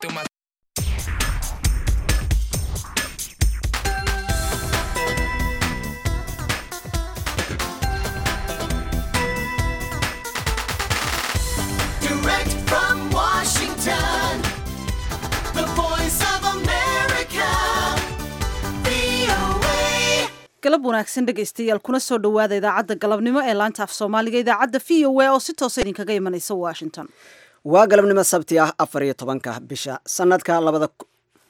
Direct from Washington, the voice of America, VOA. galab wanaagsan dhegaystayaal kuna soo dhowaada idaacadda galabnimo ee laanta af soomaaliga idaacadda v o a oo si toosa idinkaga imanaysa washington waa galabnimo sabti ah afar iyo tobanka bisha sanadka labada ku-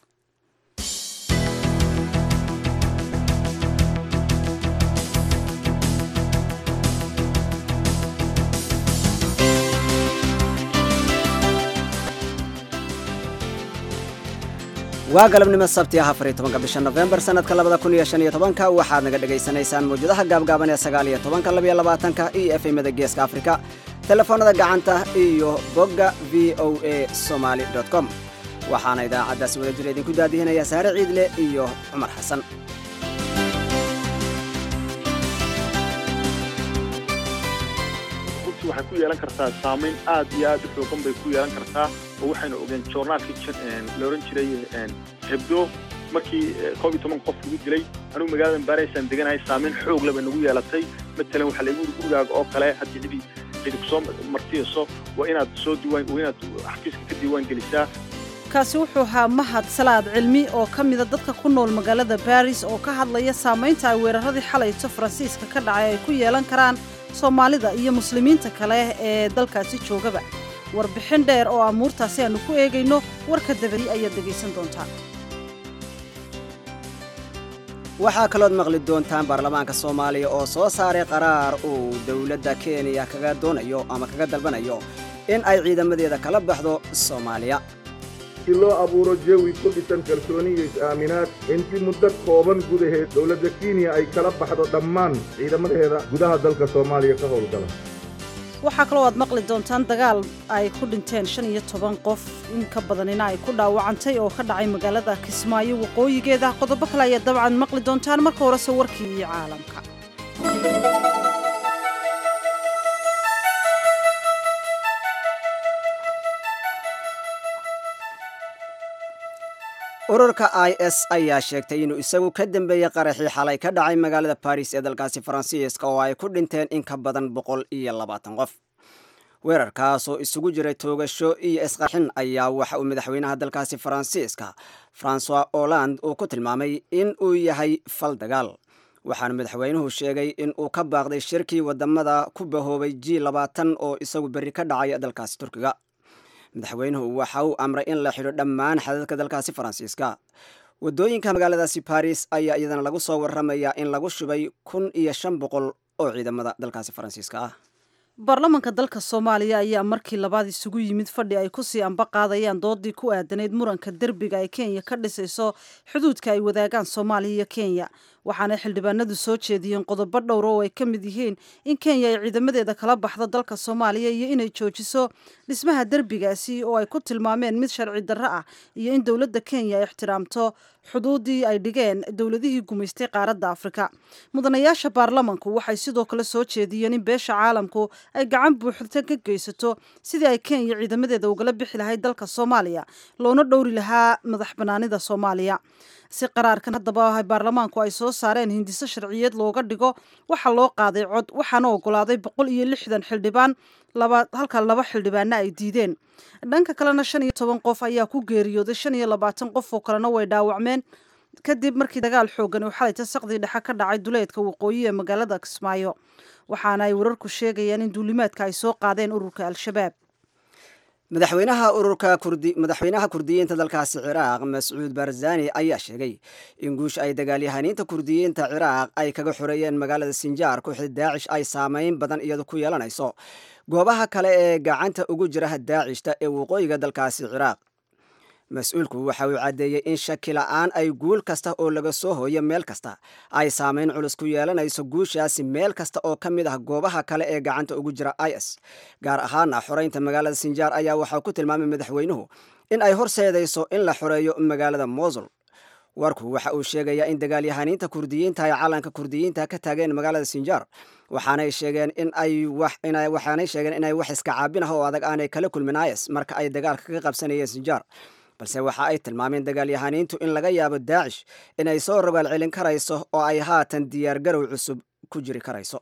waa galabnimo sabti ah afar iyo tobanka bisha nofembar sanadka labada kun iyo shan iyo tobanka waxaad naga dhagaysanaysaan mawjadaha gaabgaaban ee sagaal iyo tobanka labiyo labaatanka iyo efemada geeska afrika telefoonada gacanta iyo bogga v o a somaly com waxaana idaacaddaasi wada jira idinku daadihinaya saare ciidle iyo cumar xasan runtii waxay ku yeelan kartaa saamayn aad iyo aad u xoogan bay ku yeelan kartaa oo waxaynu ogeen joornaalkii jan- la ohan jiray hebdo markii eh, koob iyo toban qof lagu dilay anugu magaalada baaraysaan deganahay saamayn xoog leh bay nagu yeelatay matalan waxaa laygu yidhi gurigaaga oo kale haddii cidi cidi kusoo martiyayso waa inaad soo diiwaan waa inaad xafiiska ka diiwaan gelisaa kaasi wuxuu ahaa mahad salaad cilmi oo ka mida dadka ku nool magaalada baris oo ka hadlaya saamaynta ay weeraradii xalayto faransiiska ka dhacay ay ku yeelan karaan soomaalida iyo muslimiinta kale ee dalkaasi joogaba warbixin dheer oo amuurtaasi aanu ku eegayno warka dabadi ayaad dhegaysan doontaa waxaa kalood maqli doontaan baarlamaanka soomaaliya oo soo saaray qaraar uu dowladda kenya kaga doonayo ama kaga dalbanayo in ay ciidamadeeda kala baxdo soomaaliya si loo abuuro jawi ku dhisan kalsooni iyo is-aaminaad in si muddo kooban gudaheed dowladda kenya ay kala baxdo dhammaan ciidamadeeda gudaha dalka soomaaliya ka howlgala waxaa kaloo aad maqli doontaan dagaal ay ku dhinteen shan iyo toban qof in ka badanina ay ku dhaawacantay oo ka dhacay magaalada kismaayo waqooyigeeda qodobo kale ayaad dabcan maqli doontaan marka horese warkii iyo caalamka ururka i s ayaa sheegtay inuu isagu ka dambeeyey qaraxii xalay ka dhacay magaalada baris ee dalkaasi faransiiska oo ay ku dhinteen in ka badan boqol iyo labaatan qof weerarkaasoo isugu jiray toogasho iyo isqarxin ayaa waxa uu madaxweynaha dalkaasi faransiiska francois hollande uu ku tilmaamay in uu yahay fal dagaal waxaana madaxweynuhu sheegay in uu ka baaqday shirkii wadamada ku bahoobay g labaatan oo isagu berri ka dhacay dalkaasi turkiga madaxweynuhu waxa uu amray in la xidho dhammaan xadadka dalkaasi faransiiska wadooyinka magaaladaasi baris ayaa iyadana lagu soo waramayaa in lagu shubay kun iyo shan boqol oo ciidamada dalkaasi faransiiska ah baarlamanka dalka soomaaliya ayaa markii labaad isugu yimid fadhi ay kusii amba qaadayaan doodii ku aadanayd muranka derbiga ay kenya ka dhisayso xuduudka ay wadaagaan soomaaliya iyo kenya waxaana xildhibaanadu soo jeediyeen qodobo dhowr oo ay ka mid yihiin in kenya ay ciidamadeeda kala baxdo dalka soomaaliya iyo inay joojiso dhismaha derbigaasi oo ay ku tilmaameen mid sharci darro ah iyo in dowladda kenya ay ixtiraamto xuduudii ay dhigeen dowladihii gumaystay qaaradda afrika mudanayaasha baarlamanku waxay sidoo kale soo jeediyeen in beesha caalamku ay gacan buuxda ka geysato sidii ay kenya ciidamadeeda ugala bixi lahayd dalka soomaaliya loona dhowri lahaa madax banaanida soomaaliya si qaraarkan haddaba baarlamaanku ay soo saareen hindiso sharciyeed looga dhigo waxaa loo qaaday cod waxaana ogolaaday boqol iyo lixdan xildhibaan laba halka laba xildhibaana ay diideen dhanka kalena shan iyo toban qof ayaa ku geeriyooday shan iyo labaatan qof oo kalena way dhaawacmeen kadib markii dagaal xoogan uu xalayta saqdii dhexe ka dhacay duleedka waqooyi ee magaalada kismaayo waxaana ay wararku sheegayaan in duulimaadka ay soo qaadeen ururka al-shabaab madaxweynaha ururka kurdi madaxweynaha kurdiyiinta dalkaasi ciraaq mascuud barzani ayaa sheegay in guusha ay dagaalyahaniinta kurdiyiinta ciraaq ay kaga xoreeyeen magaalada sinjaar kooxda daacish ay saameyn badan iyadu ku yeelanayso goobaha kale ee gacanta ugu jira daacishta ee waqooyiga dalkaasi ciraaq mas-uulku waxa uu caddeeyey in shaki la'aan ay guul kasta oo laga soo hooyo meel kasta ay saameyn culus ku yeelanayso guushaasi meel kasta oo ka mid ah goobaha kale ee gacanta ugu jira is gaar ahaana xoreynta magaalada sinjaar ayaa waxaa ku tilmaamay madaxweynuhu in ay horseedayso in la xoreeyo magaalada mosul warku waxa uu sheegayaa in dagaalyahaniinta kurdiyiinta ay calanka kurdiyiinta ka taageen magaalada sinjaar waxaanay sheegeen in ay waxaanay sheegeen inay wax iska caabin ah oo adag aanay kala kulmin is marka ay dagaalka ka qabsanayeen sinjaar balse waxa ay tilmaameen dagaalyahaniintu in laga yaabo daacish inay soo rogaal celin karayso oo ay haatan diyaargarow cusub ku jiri karayso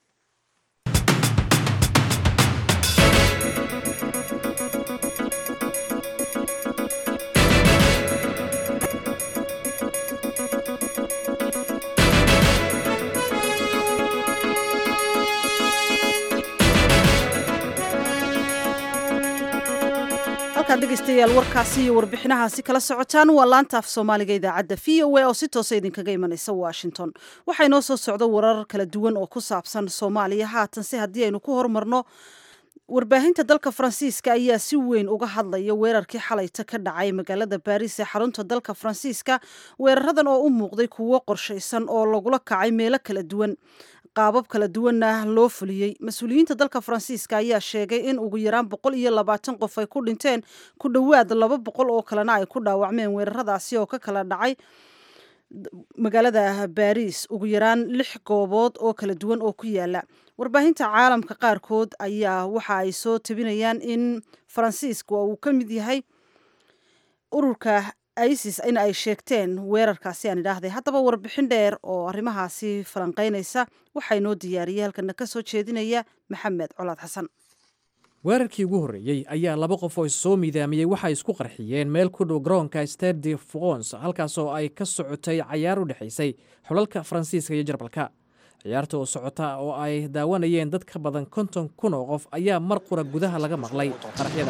halkaad dhegaystayaal warkaasi iyo warbixinahaasi kala socotaan waa laanta af soomaaliga idaacadda v o a oo si toosa idinkaga imanaysa washington waxaa inoo soo socda warar kala duwan oo ku saabsan soomaaliya haatanse haddii aynu ku hormarno warbaahinta dalka faransiiska ayaa si weyn uga hadlaya weerarkii xalayta ka dhacay magaalada baariis ee xarunta dalka faransiiska weeraradan oo u muuqday kuwo qorshaysan oo lagula kacay meelo kala duwan qaabab kala duwanna loo fuliyey mas-uuliyiinta dalka faransiiska ayaa sheegay in ugu yaraan boqol iyo labaatan qof ay ku dhinteen ku dhowaad laba boqol oo kalena ay ku dhaawacmeen weeraradaasi oo ka kala dhacay magaalada baariis ugu yaraan lix goobood oo kala duwan oo ku yaala warbaahinta caalamka qaarkood ayaa waxa ay soo tabinayaan in faransiiska uu ka mid yahay ururka isis in ay sheegteen weerarkaasi aan idhaahday haddaba warbixin dheer oo arrimahaasi falanqeynaysa waxaa inoo diyaariyay halkana ka soo jeedinaya maxamed colaad xasan weerarkii ugu horreeyey ayaa laba qof oo issoo miidaamiyey waxay isku qarxiyeen meel ku dhow garoonka stade de france halkaasoo ay ka socotay cayaar u dhexaysay xulalka faransiiska iyo jarbalka ciyaarta oo socota oo ay daawanayeen dad ka badan konton kun oo qof ayaa mar qura gudaha laga maqlay qaraxyada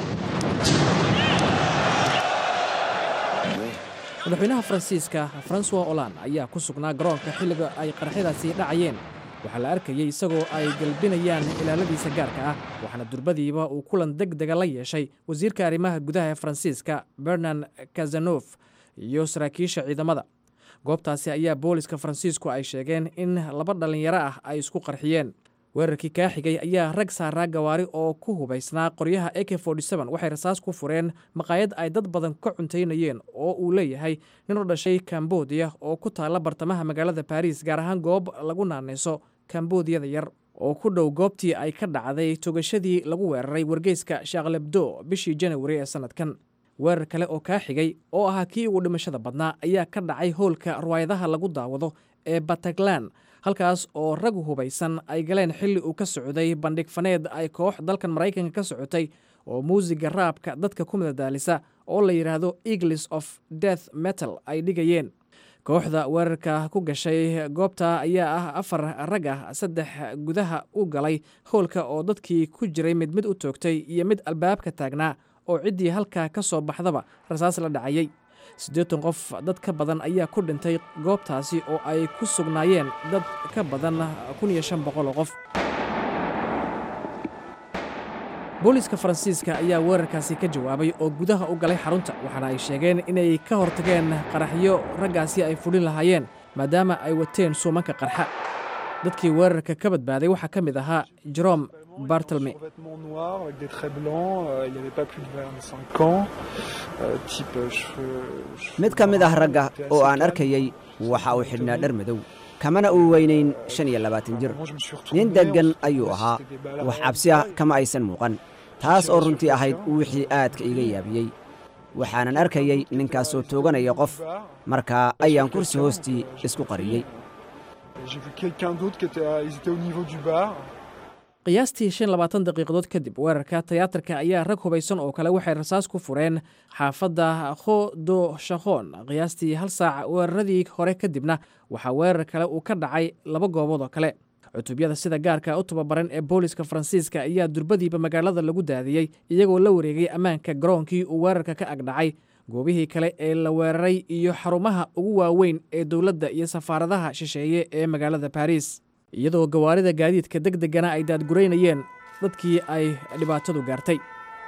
madaxweynaha faransiiska francois olan ayaa ku sugnaa garoonka xilliga ay qaraxyadaasi dhacayeen waxaa la arkayey isagoo ay galbinayaan ilaaladiisa gaarka ah waxaana durbadiiba uu kulan deg dega la yeeshay wasiirka arrimaha gudaha ee faransiiska bernan kazanof iyo saraakiisha ciidamada goobtaasi ayaa booliska faransiisku ay sheegeen in laba dhallinyaro ah ay isku qarxiyeen weerarkii kaa xigay ayaa rag saaraa gawaari oo ku hubaysnaa qoryaha ak waxay rasaas ku fureen maqaayad ay dad badan ka cuntaynayeen oo uu leeyahay nin u dhashay kambodiya oo ku taalla bartamaha magaalada baariis gaar ahaan goob lagu naanayso kambodiyada yar oo ku dhow goobtii ay ka dhacday togashadii lagu weeraray wargeyska shaklebdo bishii janawari ee sannadkan weerar kale oo kaa xigay oo ahaa kii ugu dhimashada badnaa ayaa ka dhacay hoolka ruwaayadaha lagu daawado ee bataglan halkaas oo rag hubaysan ay galeen xilli uu ka socday bandhig faneed ay koox dalkan maraykanka ka socotay oo muusiga raabka dadka ku madadaalisa oo la yidhaahdo eagles of death metal ay dhigayeen kooxda weerarka ku gashay goobta ayaa ah afar rag ah saddex gudaha u galay howlka oo dadkii ku jiray mid mid u toogtay iyo mid albaabka taagnaa oo ciddii halkaa ka soo baxdaba rasaas la dhacayey siddeetan qof dad ka badan ayaa ku dhintay goobtaasi oo ay ku sugnaayeen dad ka badan kun iyo shan boqol oo qof booliiska faransiiska ayaa weerarkaasi ka jawaabay oo gudaha u galay xarunta waxaana ay sheegeen inay ka hortageen qaraxyo raggaasi ay fudhin lahaayeen maadaama ay wateen suumanka qarxa dadkii weerarka ka badbaaday waxaa ka mid ahaa jerome bartelme vêtements noirs avec des traits blancs, euh, il n'y avait pas plus de 25 ans, euh, type euh, cheveux, cheveux mid ka mid ah bruns, ragga était oo assez aan calme. arkayey waxa uu xidhnaa dhar madow kamana uu weynayn shan iyo labaatan jir Moi, je me suis retourné, nin on deggan se ayuu demandait si ahaa c'était des balles à wax réel cabsi ah tir. kama aysan muuqan taas oo runtii ahayd wixii aadka iga yaabiyey waxaanan arkayey ninkaasoo tooganaya qof markaa ayaan kursi hoostii isku qariyey J'ai vu quelqu'un d'autre qui était, à- ils étaient au niveau du bar. qiyaastii shan labaatan daqiiqadood kadib weerarka tiyaatarka ayaa rag hubaysan oo kale waxay rasaas ku fureen xaafadda kho do shakhon qiyaastii hal saac weeraradii hore kadibna waxaa weerar kale uu ka dhacay laba goobood oo kale cutubyada sida gaarka u tababaran ee booliska faransiiska ayaa durbadiiba magaalada lagu daadiyey iyagoo la wareegay ammaanka garoonkii uu weerarka ka agdhacay goobihii kale ee la weeraray iyo xarumaha ugu waaweyn ee dowladda iyo safaaradaha shisheeye ee magaalada baariis iyadoo gawaarida gaadiidka deg degana ay daadguraynayeen dadkii ay dhibaatadu gaartay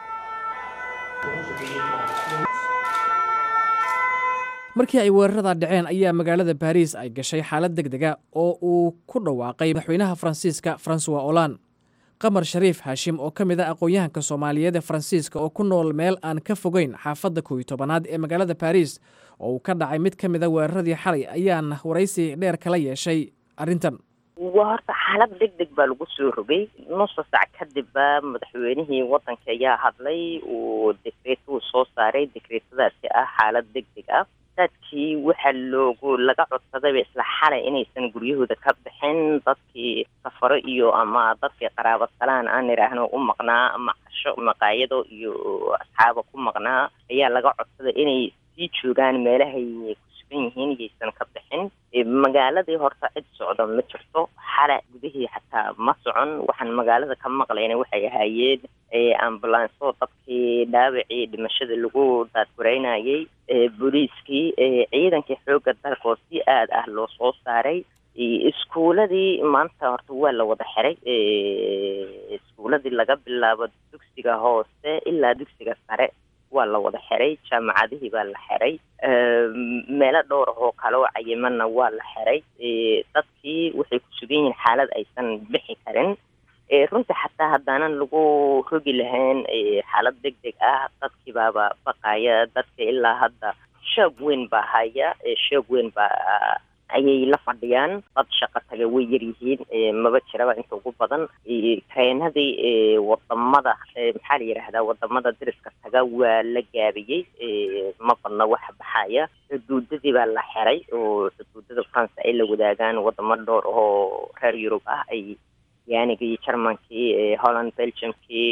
markii ay weerarada dhaceen ayaa magaalada baariis ay gashay xaalad deg dega oo uu ku dhawaaqay madaxweynaha faransiiska francois olan qamar shariif haashim oo ka mid ah aqoon-yahanka soomaaliyeed ee faransiiska oo ku nool meel aan ka fogeyn xaafadda kooiyo tobanaad ee magaalada baariis oo uu ka dhacay mid ka mid a weeraradii xalay ayaan waraysi dheer kala yeeshay arrintan waa horta xaalad deg deg baa lagu soo rogay nusa sac kadibba madaxweynihii waddanka ayaa hadlay uu dekreeto uu soo saaray dekreetadaasi ah xaalad deg deg ah dadkii waxaa loogu laga codsadayba isla xalay inaysan guryahooda ka bixin dadkii safaro iyo ama dadkii qaraabo salaan aan idhaahno u maqnaa ama casho maqaayado iyo asxaaba ku maqnaa ayaa laga codsaday inay sii joogaan meelahay ku sugan yihiin iyaysan ka bixin magaaladii horta cid socdo ma jirto xala gudihii xataa ma socon waxaan magaalada ka maqlayna waxay ahaayeen ambulanso dadkii dhaawacii dhimashada lagu daadgureynayay booliiskii ciidankii xoogga dalka oo si aad ah loo soo saaray iskuuladii maanta horta waa la wada xiray iskuuladii laga bilaabo dugsiga hoose ilaa dugsiga sare waa la wada xiray jaamacadihii baa la xiray meelo dhowr ah oo kale oo cayimanna waa la xiray dadkii waxay ku sugan yihiin xaalad aysan bixi karin runtii xataa haddaanan lagu rogi lahayn xaalad deg deg ah dadkii baaba baqaya dadka ilaa hadda shoog weyn baa haya shoog weyn baa ayay la fadhiyaan dad shaqo taga way yar yihiin maba jiraba inta ugu badan treenadii wadamada maxaa la yidhaahdaa wadamada dariska taga waa la gaabiyey ma badna waxa baxaya xuduudadii baa la xiray oo xuduudada france ay la wadaagaan wadamo dhowr oo reer yurub ah ay yaanigii germankii holland belgiumkii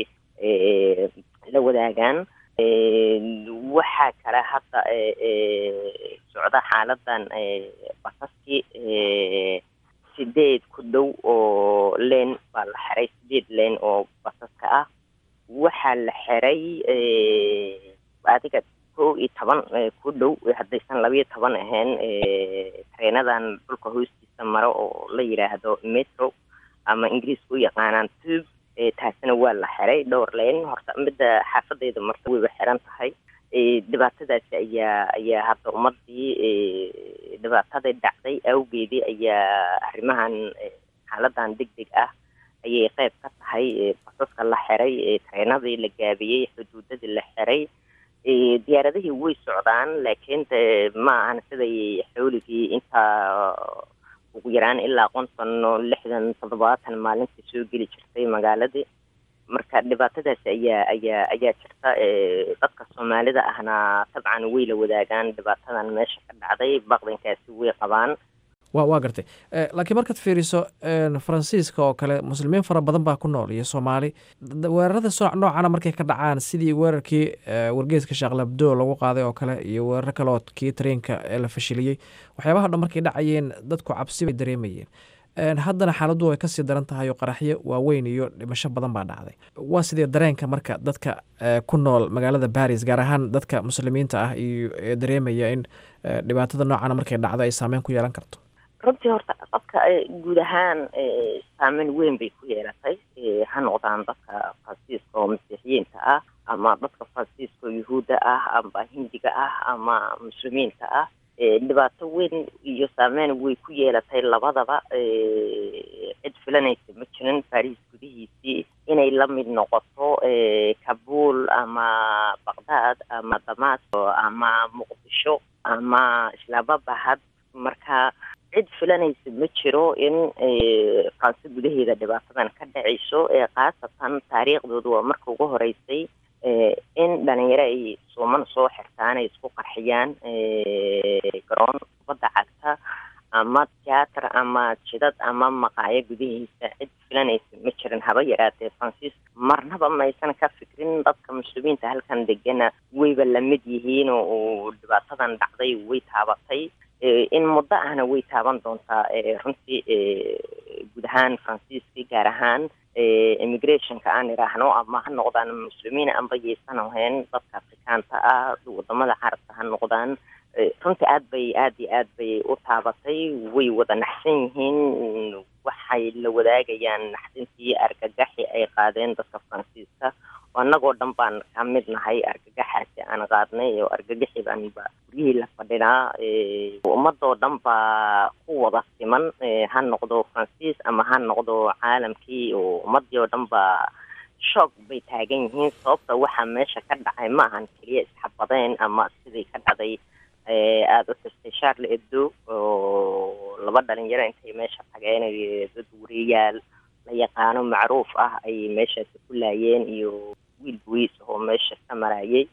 la wadaagaan waxaa kale hadda socda xaaladan basaskii sideed ku dhow oo leen baa la xiray sideed leen oo basaska ah waxaa la xiray adiga kow iyo toban ku dhow haddaysan labayo toban ahayn treenadan dhulka hoostiisa maro oo la yidhaahdo metro ama ingiriiska u yaqaanaan tube taasina waa la xiray dhowr leen horta midda xaafadeyda marta wayba xiran tahay dhibaatadaasi ayaa ayaa hadda ummadii dhibaataday dhacday awgeedii ayaa arrimahan xaaladan deg deg ah ayay qayb ka tahay basaska la xiray treenadii la gaabiyey xuduudadii la xiray diyaaradihii way socdaan laakiin de ma ahan siday xawligii intaa ugu yaraan ilaa konton lixdan toddobaatan maalintii soo geli jirtay magaaladii marka dhibaatadaasi ayaa ayaa ayaa jirta dadka soomaalida ahna dabcan way la wadaagaan dhibaatadan meesha ka dhacday baqdankaasi way qabaan wa waa gartay laakiin markaad fiiriso faransiiska oo kale muslimiin fara badan baa ku nool iyo soomaali weerarada noocana markay ka dhacaan sidii weerarkii wargeeska shaaqlabdo lagu qaaday oo kale iyo weeraro kale oo kii tareenka ee la fashiliyey waxyaabaha dhan markay dhacayeen dadku cabsi bay dareemayeen haddana xaaladdu way kasii daran tahay oo qaraxyo waaweyn iyo dhimasho badan baa dhacday waa sidee dareenka marka dadka ku nool magaalada baris gaar ahaan dadka muslimiinta ah iyo ee dareemaya in dhibaatada noocana markay dhacdo ay saameyn ku yeelan karto runtii horta dadka guud ahaan saameyn weyn bay ku yeelatay ha noqdaan dadka faransiiska oo masiixiyiinta ah ama dadka faransiiska oo yuhuudda ah ama hindiga ah ama muslimiinta ah dhibaato weyn iyo saameyn way ku yeelatay labadaba cid filanaysa ma jirin baris gudihiisii inay la mid noqoto kabuul ama baqdaad ama damaasco ama muqdisho ama islaamabahad marka cid filanaysa ma jiro in faranse gudaheeda dhibaatadan ka dhacayso khaasatan taariikhdooda waa marka ugu horeysay in dhalinyaro ay suuman soo xirtaan ay isku qarxiyaan garoon kubadda cagta ama tiyaatar ama jidad ama maqaayo gudihiisa cid filanaysa ma jirin haba yaraatee faransiis marnaba maysan ka fikrin dadka muslimiinta halkan degana wayba lamid yihiin oo dhibaatadan dhacday way taabatay in muddo ahna way taaban doontaa runtii guud ahaan faransiiska gaar ahaan immigrationka aan idhaahno ama ha noqdaan muslimiin amba yaysan ahayn dadka afrikaanta ah wadamada carabka ha noqdaan runtii aad bay aad iyo aad bay u taabatay way wada naxsan yihiin waxay la wadaagayaan naxdintii argagaxi ay qaadeen dadka faransiiska annagoo dhan baan ka mid nahay argagaxaasi aan qaadnay oo argagaxi baanba guryihii la fadhinaa ummadoo dhan baa ku wada siman ha noqdo faransiis ama ha noqdo caalamkii oo ummadii oo dhan baa shoog bay taagan yihiin sababta waxaa meesha ka dhacay ma ahan keliya isxabadeen ama sidii ka dhacday aada u xustay charle ebdo oo laba dhalinyaro intay meesha tageen dad wariyayaal la yaqaano macruuf ah ay meeshaasi ku laayeen iyo wiil buwiis oo meesha ka marayay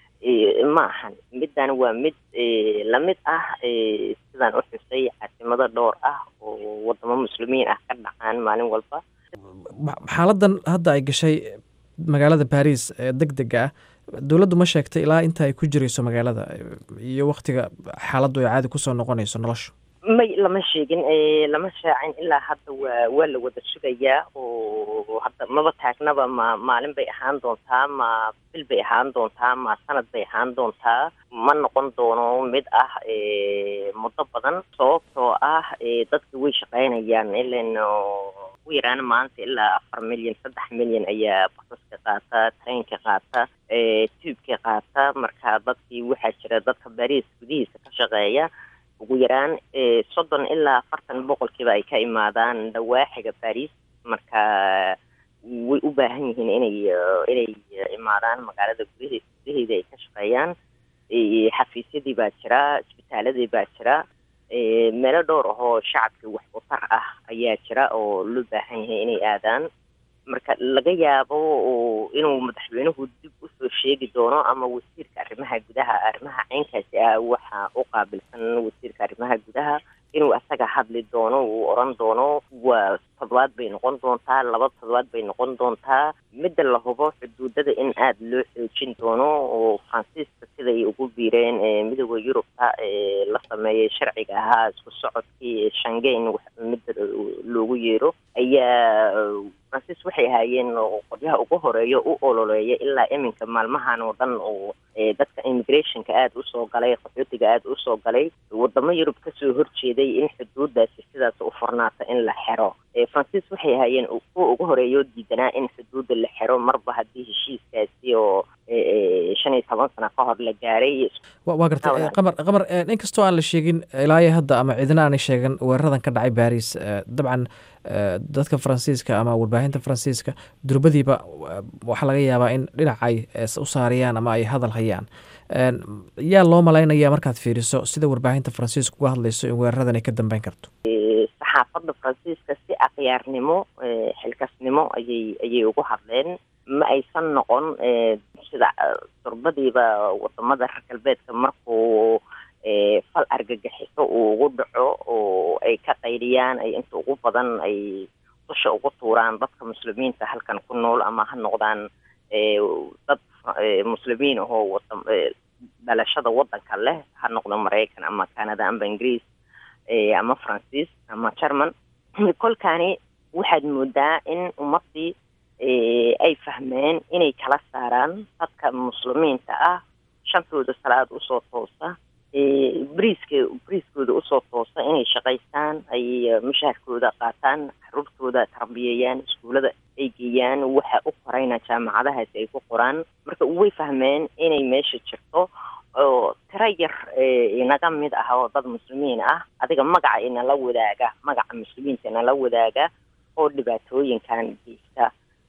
ma ahan middan waa mid lamid ah sidaan u xusay caasimado dhowr ah oo wadamo muslimiin ah ka dhacaan maalin walba xaaladan hadda ay gashay magaalada baris ee deg dega ah dowladdu ma sheegtay ilaa inta ay ku jirayso magaalada iyo waktiga xaaladdu ay caadi kusoo noqonayso noloshu may lama sheegin lama shaacin ilaa hadda waa waa la wada sugayaa oo hadda maba taagnaba ma maalin bay ahaan doontaa ma bil bay ahaan doontaa ma sanad bay ahaan doontaa ma noqon doono mid ah muddo badan sababtoo ah dadka way shaqaynayaan ilan ugu yaraan maanta ilaa afar milyan saddex milyan ayaa basaska qaata trainka qaata tuubka qaata marka dadkii waxaa jira dadka bariis gudihiisa ka shaqeeya ugu yaraan soddon ilaa afartan boqolkiiba ay ka imaadaan dhawaaxiga baris marka way u baahan yihiin inay inay imaadaan magaalada gudahe gudaheeda ay ka shaqeeyaan xafiisyadii baa jira isbitaaladii baa jira meelo dhowr ahoo shacabkii wax utar ah ayaa jira oo loo baahan yahay inay aadaan marka laga yaabo inuu madaxweynuhu dib usoo sheegi doono ama wasiirka arrimaha gudaha arrimaha caynkaasi ah waxa u qaabilsan wasiirka arrimaha gudaha inuu asaga hadli doono uu oran doono waa toddobaad bay noqon doontaa laba toddobaad bay noqon doontaa midda la hubo xuduudada in aada loo xoojin doono oo faransiiska siday ugu biireen midooda yurubta la sameeyay sharciga ahaa isku socodkii shangeyn midda loogu yeero ayaa faransiis waxay ahaayeen qolyaha ugu horeeya u ololeeya ilaa iminka maalmahan oo dhan oo dadka immigrationka aada usoo galay qaxootiga aada usoo galay wadamo yurub kasoo horjeeday in xuduudaasi sidaas u furnaata in la xero faransiis waxay ahaayeen kuwa ugu horeeya oo diidanaa in xuduudda la xero marba haddii heshiiskaasi oo shan iyo toban sano ka hor la gaaray waa gartay qamar qamar inkastoo aan la sheegin ilaa iyo hadda ama cidina aanay sheegan weeraradan ka dhacay baris dabcan dadka faransiiska ama warbaahinta faransiiska durbadiiba waxaa laga yaabaa in dhinac ay u saariyaan ama ay hadal hayaan yaa loo malaynaya markaad fiiriso sida warbaahinta faransiiska uga hadlayso in weeraradan ay ka dambeyn karto saxaafadda faransiiska si akhyaarnimo xilkasnimo ayay ayay ugu hadleen ma aysan noqon sida durbadiiba wadamada reer galbeedka markuu fal argagixiso uu ugu dhaco oo ay ka qaydiyaan ay inta ugu badan ay dusha ugu tuuraan dadka muslimiinta halkan ku nool ama ha noqdaan dad muslimiin ahoo wada dhalashada wadanka leh ha noqdo maraykan ama canada amba ingiriis ama faransiis ama german kolkaani waxaad moodaa in ummadii ay fahmeen inay kala saaraan dadka muslimiinta ah shantooda salaad usoo toosa briiska briiskooda usoo toosa inay shaqaystaan ay mushaharkooda qaataan caruurtooda tarbiyeeyaan iskuullada ay geeyaan waxa u qorayna jaamacadahaasi ay ku qoraan marka way fahmeen inay meesha jirto oo tiro yar inaga mid ah oo dad muslimiin ah adiga magaca inala wadaaga magaca muslimiinta inala wadaaga oo dhibaatooyinkan geysta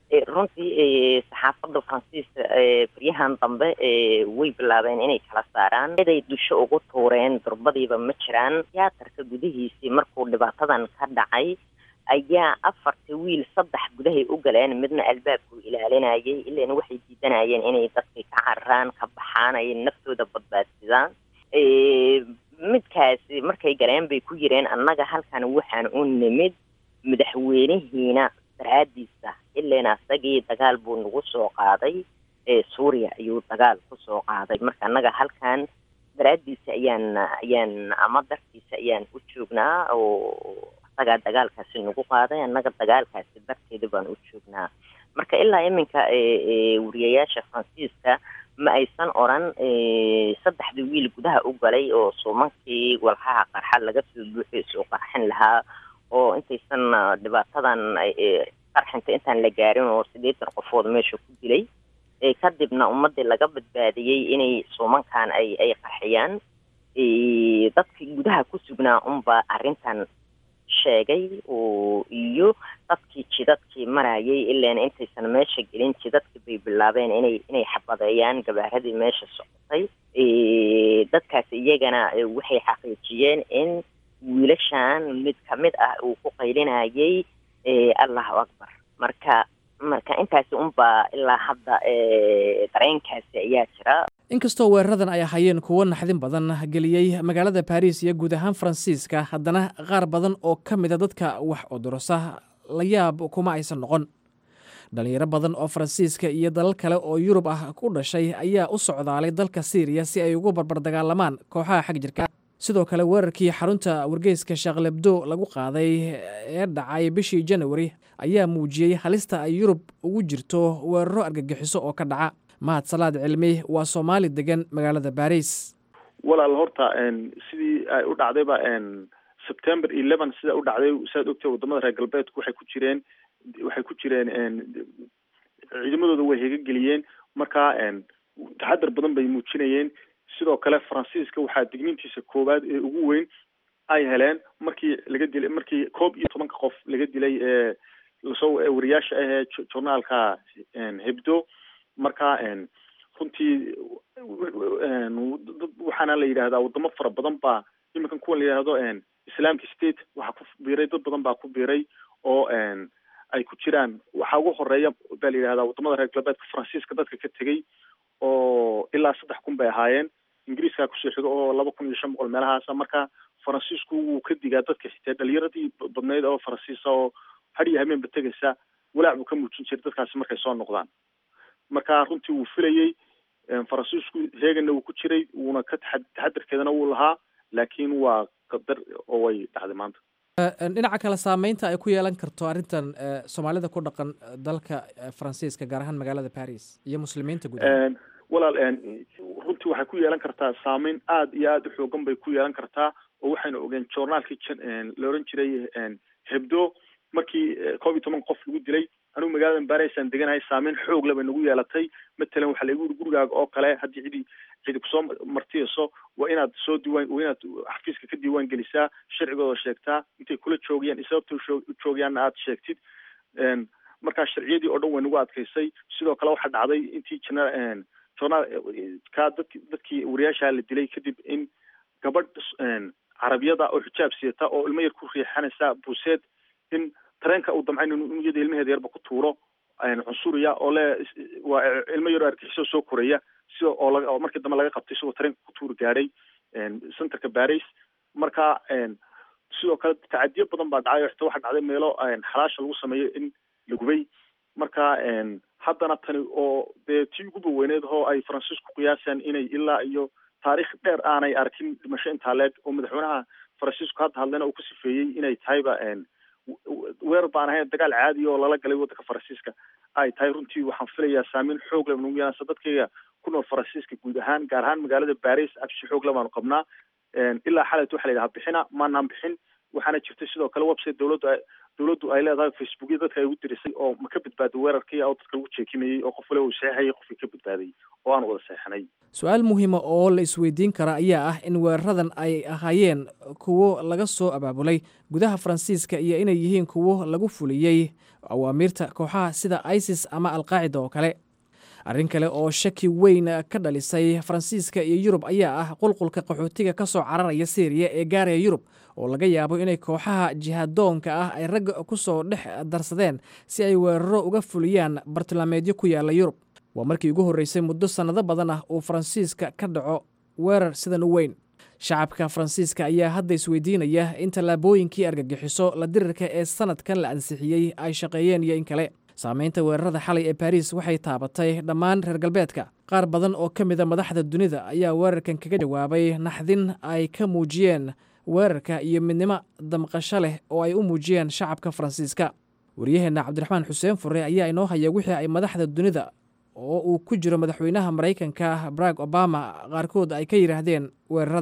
runtii saxaafadda faransiiska baryahan dambe way bilaabeen inay kala saaraan eday dusho ugu tuureen durbadiiba ma jiraan tiyaatarka gudihiisii markuu dhibaatadan ka dhacay ayaa afarta wiil saddex gudahay u galeen midna albaabku ilaalinayay ilan waxay diidanayeen inay dadkay ka cararaan ka baxaan ay naftooda badbaadsidaan midkaasi markay galeen bay ku yireen annaga halkan waxaan u nimid madaxweynihiina daraadiisa ilan asagii dagaal buu nagu soo qaaday suuriya ayuu dagaal kusoo qaaday marka annaga halkan daraadiisa ayaan ayaan ama dartiisa ayaan u joognaa oo asagaa dagaalkaasi nagu qaaday annaga dagaalkaasi darteeda baan u joognaa marka ilaa iminka wariyayaasha faransiiska ma aysan oran saddexda wiil gudaha u galay oo suumankii walxaha qarxa laga soo buuxay soo qarxin lahaa oo intaysan dhibaatadan qarxinta intaan la gaarin oo siddeetan qofood meesha ku dilay kadibna ummadii laga badbaadiyey inay suumankan ay ay qarxiyaan dadkii gudaha ku sugnaa unba arrintan sheegay iyo dadkii jidadkii marayay ilaan intaysan meesha gelin jidadkii bay bilaabeen inay inay xabadeeyaan gabaaradii meesha socotay dadkaas iyagana waxay xaqiijiyeen in wiilashan mid kamid ah uu ku qaylinayay allahu akbar marka marka intaasi unbaa ilaa hadda dareenkaasi ayaa jira inkastoo weeraradan ay ahayeen kuwo naxdin badan geliyey magaalada baris iyo guud ahaan faransiiska haddana qaar badan oo ka mida dadka wax odorosa la yaab kuma aysan noqon dhalinyaro badan oo faransiiska iyo dalal kale oo yurub ah ku dhashay ayaa u socdaalay dalka siiriya si ay ugu barbardagaalamaan kooxaha xag jirka sidoo kale weerarkii xarunta wargeyska shaklebdo lagu qaaday ee dhacay bishii janawari ayaa muujiyey halista ay yurub ugu jirto weeraro argagixiso oo ka dhaca mahad salaad cilmi waa soomaali degan magaalada baris walaal horta sidii ay u dhacdayba september eleven sida u dhacday siaad ogtay wadamada reer galbeedku waxay ku jireen waxay ku jireen ciidamadooda way hegageliyeen marka taxadar badan bay muujinayeen sidoo kale faransiiska waxaa digniintiisa koowaad ee ugu weyn ay heleen markii laga dilay markii koob iyo tobanka qof laga dilay ee lasoo wariyaasha ahee journaalka hebdo marka runtii waxaana la yidhahdaa wadamo fara badan baa iminkan kuwan la yidhahdo islamic state waxaa ku biiray dad badan baa ku biiray oo ay ku jiraan waxaa ugu horeeya baa la yidhahdaa wadamada reer galbeedka faransiiska dadka ka tegay oo ilaa saddex kun bay ahaayeen ingiriiskaa kusoo xigo oo laba kun iyo shan boqol meelahaasa marka faransiisku wuu ka digaa dadka xitee dhalinyaradii badnayd oo faransiisa oo har iyo habeenba tegaysa walaac buu ka muujin jiray dadkaasi markay soo noqdaan marka runtii wuu filayey faransiisku heegana wuu ku jiray wuuna ka taxa taxadarkeedana wuu lahaa laakiin waa qadar oo way dhacday maanta dhinaca kale saameynta ay ku yeelan karto arrintan soomaalida ku dhaqan dalka faransiiska gaar ahaan magaalada paris iyo muslimiinta guud walaal runtii waxay ku yeelan kartaa saameyn aada iyo aada u xoogan bay ku yeelan kartaa oo waxaynu ogeen journaalkii la oran jiray hebdo markii koob iyo toban qof lagu dilay anigu magaalada barisaan deganahay saameyn xoog leh bay nagu yeelatay matalan waxaa laigu yiri gurigaaga oo kale haddii cidi cidi kusoo martiyayso waa inaad soo diiwaan waa inaad xafiiska ka diiwaan gelisaa sharcigooda sheegtaa intay kula joogayaan iyo sababta u joogayaanna aada sheegtid markaa sharciyadii oo dhan way nagu adkaysay sidoo kale waxaa dhacday intii jana journaal ka dadki dadkii wariyaashaa la dilay kadib in gabadh carabiyada oo xijaab siyata oo ilmo yar ku riixanaysa buuseed in tareenka uu damcayn inuu iyada ilmaheeda yarba ku tuuro cunsuriya oo le waa ilmo yaroo argixisoo soo koraya sida oo laga oo markii dambe laga qabtay isagoo tareenka ku tuuri gaadhay centerka baris marka sidoo kale tacadiyo badan baa dhacay oo xitaa waxaa dhacday meelo xalaasha lagu sameeyo in la gubay marka haddana tani oo dee tii ugu baweyneed oo ay faransiisku qiyaasaan inay ilaa iyo taariikh dheer aanay arkin dhimasho intaa leeg oo madaxweynaha faransiisku hadda hadlena uu ku sifeeyey inay tahayba weerar baan ahayn dagaal caadi oo lala galay waddanka faransiiska ay tahay runtii waxaan filayaa saameyn xoog leh nagu yeelansa dadkayga ku nool faransiiska guud ahaan gaar ahaan magaalada baris absi xoog le baanu qabnaa ilaa xalayt waxa la yidhaha bixina maanaan bixin waxaana jirtay sidoo kale website dowladdu dowladdu ay leedahay facebookya dadka ay ugu dirisay oo ma ka badbaaday weerarkii oo dadka lagu jeekimayey oo qof waliba uu saxeexayay qofkii ka badbaaday oo aan wada seexanay su-aal muhiima oo la isweydiin kara ayaa ah in weeraradan ay ahaayeen kuwo laga soo abaabulay gudaha faransiiska iyo inay yihiin kuwo lagu fuliyey awaamiirta kooxaha sida isis ama alqaacida oo kale arrin kale oo shaki weyn ka dhalisay faransiiska iyo yurub ayaa ah qulqulka qaxootiga ka soo cararaya syriya ee gaaraya yurub oo laga yaabo inay kooxaha jihadoonka ah ay ragga ku soo dhex darsadeen si ay weeraro uga fuliyaan bartilmaameedyo ku yaalla yurub waa markii ugu horreysay muddo sannado badan ah uu faransiiska ka dhaco weerar sidan u weyn shacabka faransiiska ayaa hadda isweydiinaya in tallaabooyinkii argagixiso la dirirka ee sanadkan la ansixiyey ay shaqeeyeen iyo in kale saamaynta weerarada xalay ee baris waxay taabatay dhammaan reer galbeedka qaar badan oo ka mida madaxda dunida ayaa weerarkan kaga jawaabay naxdin ay ka muujiyeen weerarka iyo midnimo damqasho leh oo ay u muujiyeen shacabka faransiiska waryaheenna cabdiraxmaan xuseen fure ayaa inoo haya wixii ay madaxda dunida oo uu ku jiro madaxweynaha maraykanka barack obama qaarkood ay ka yidhaahdeen weeraradan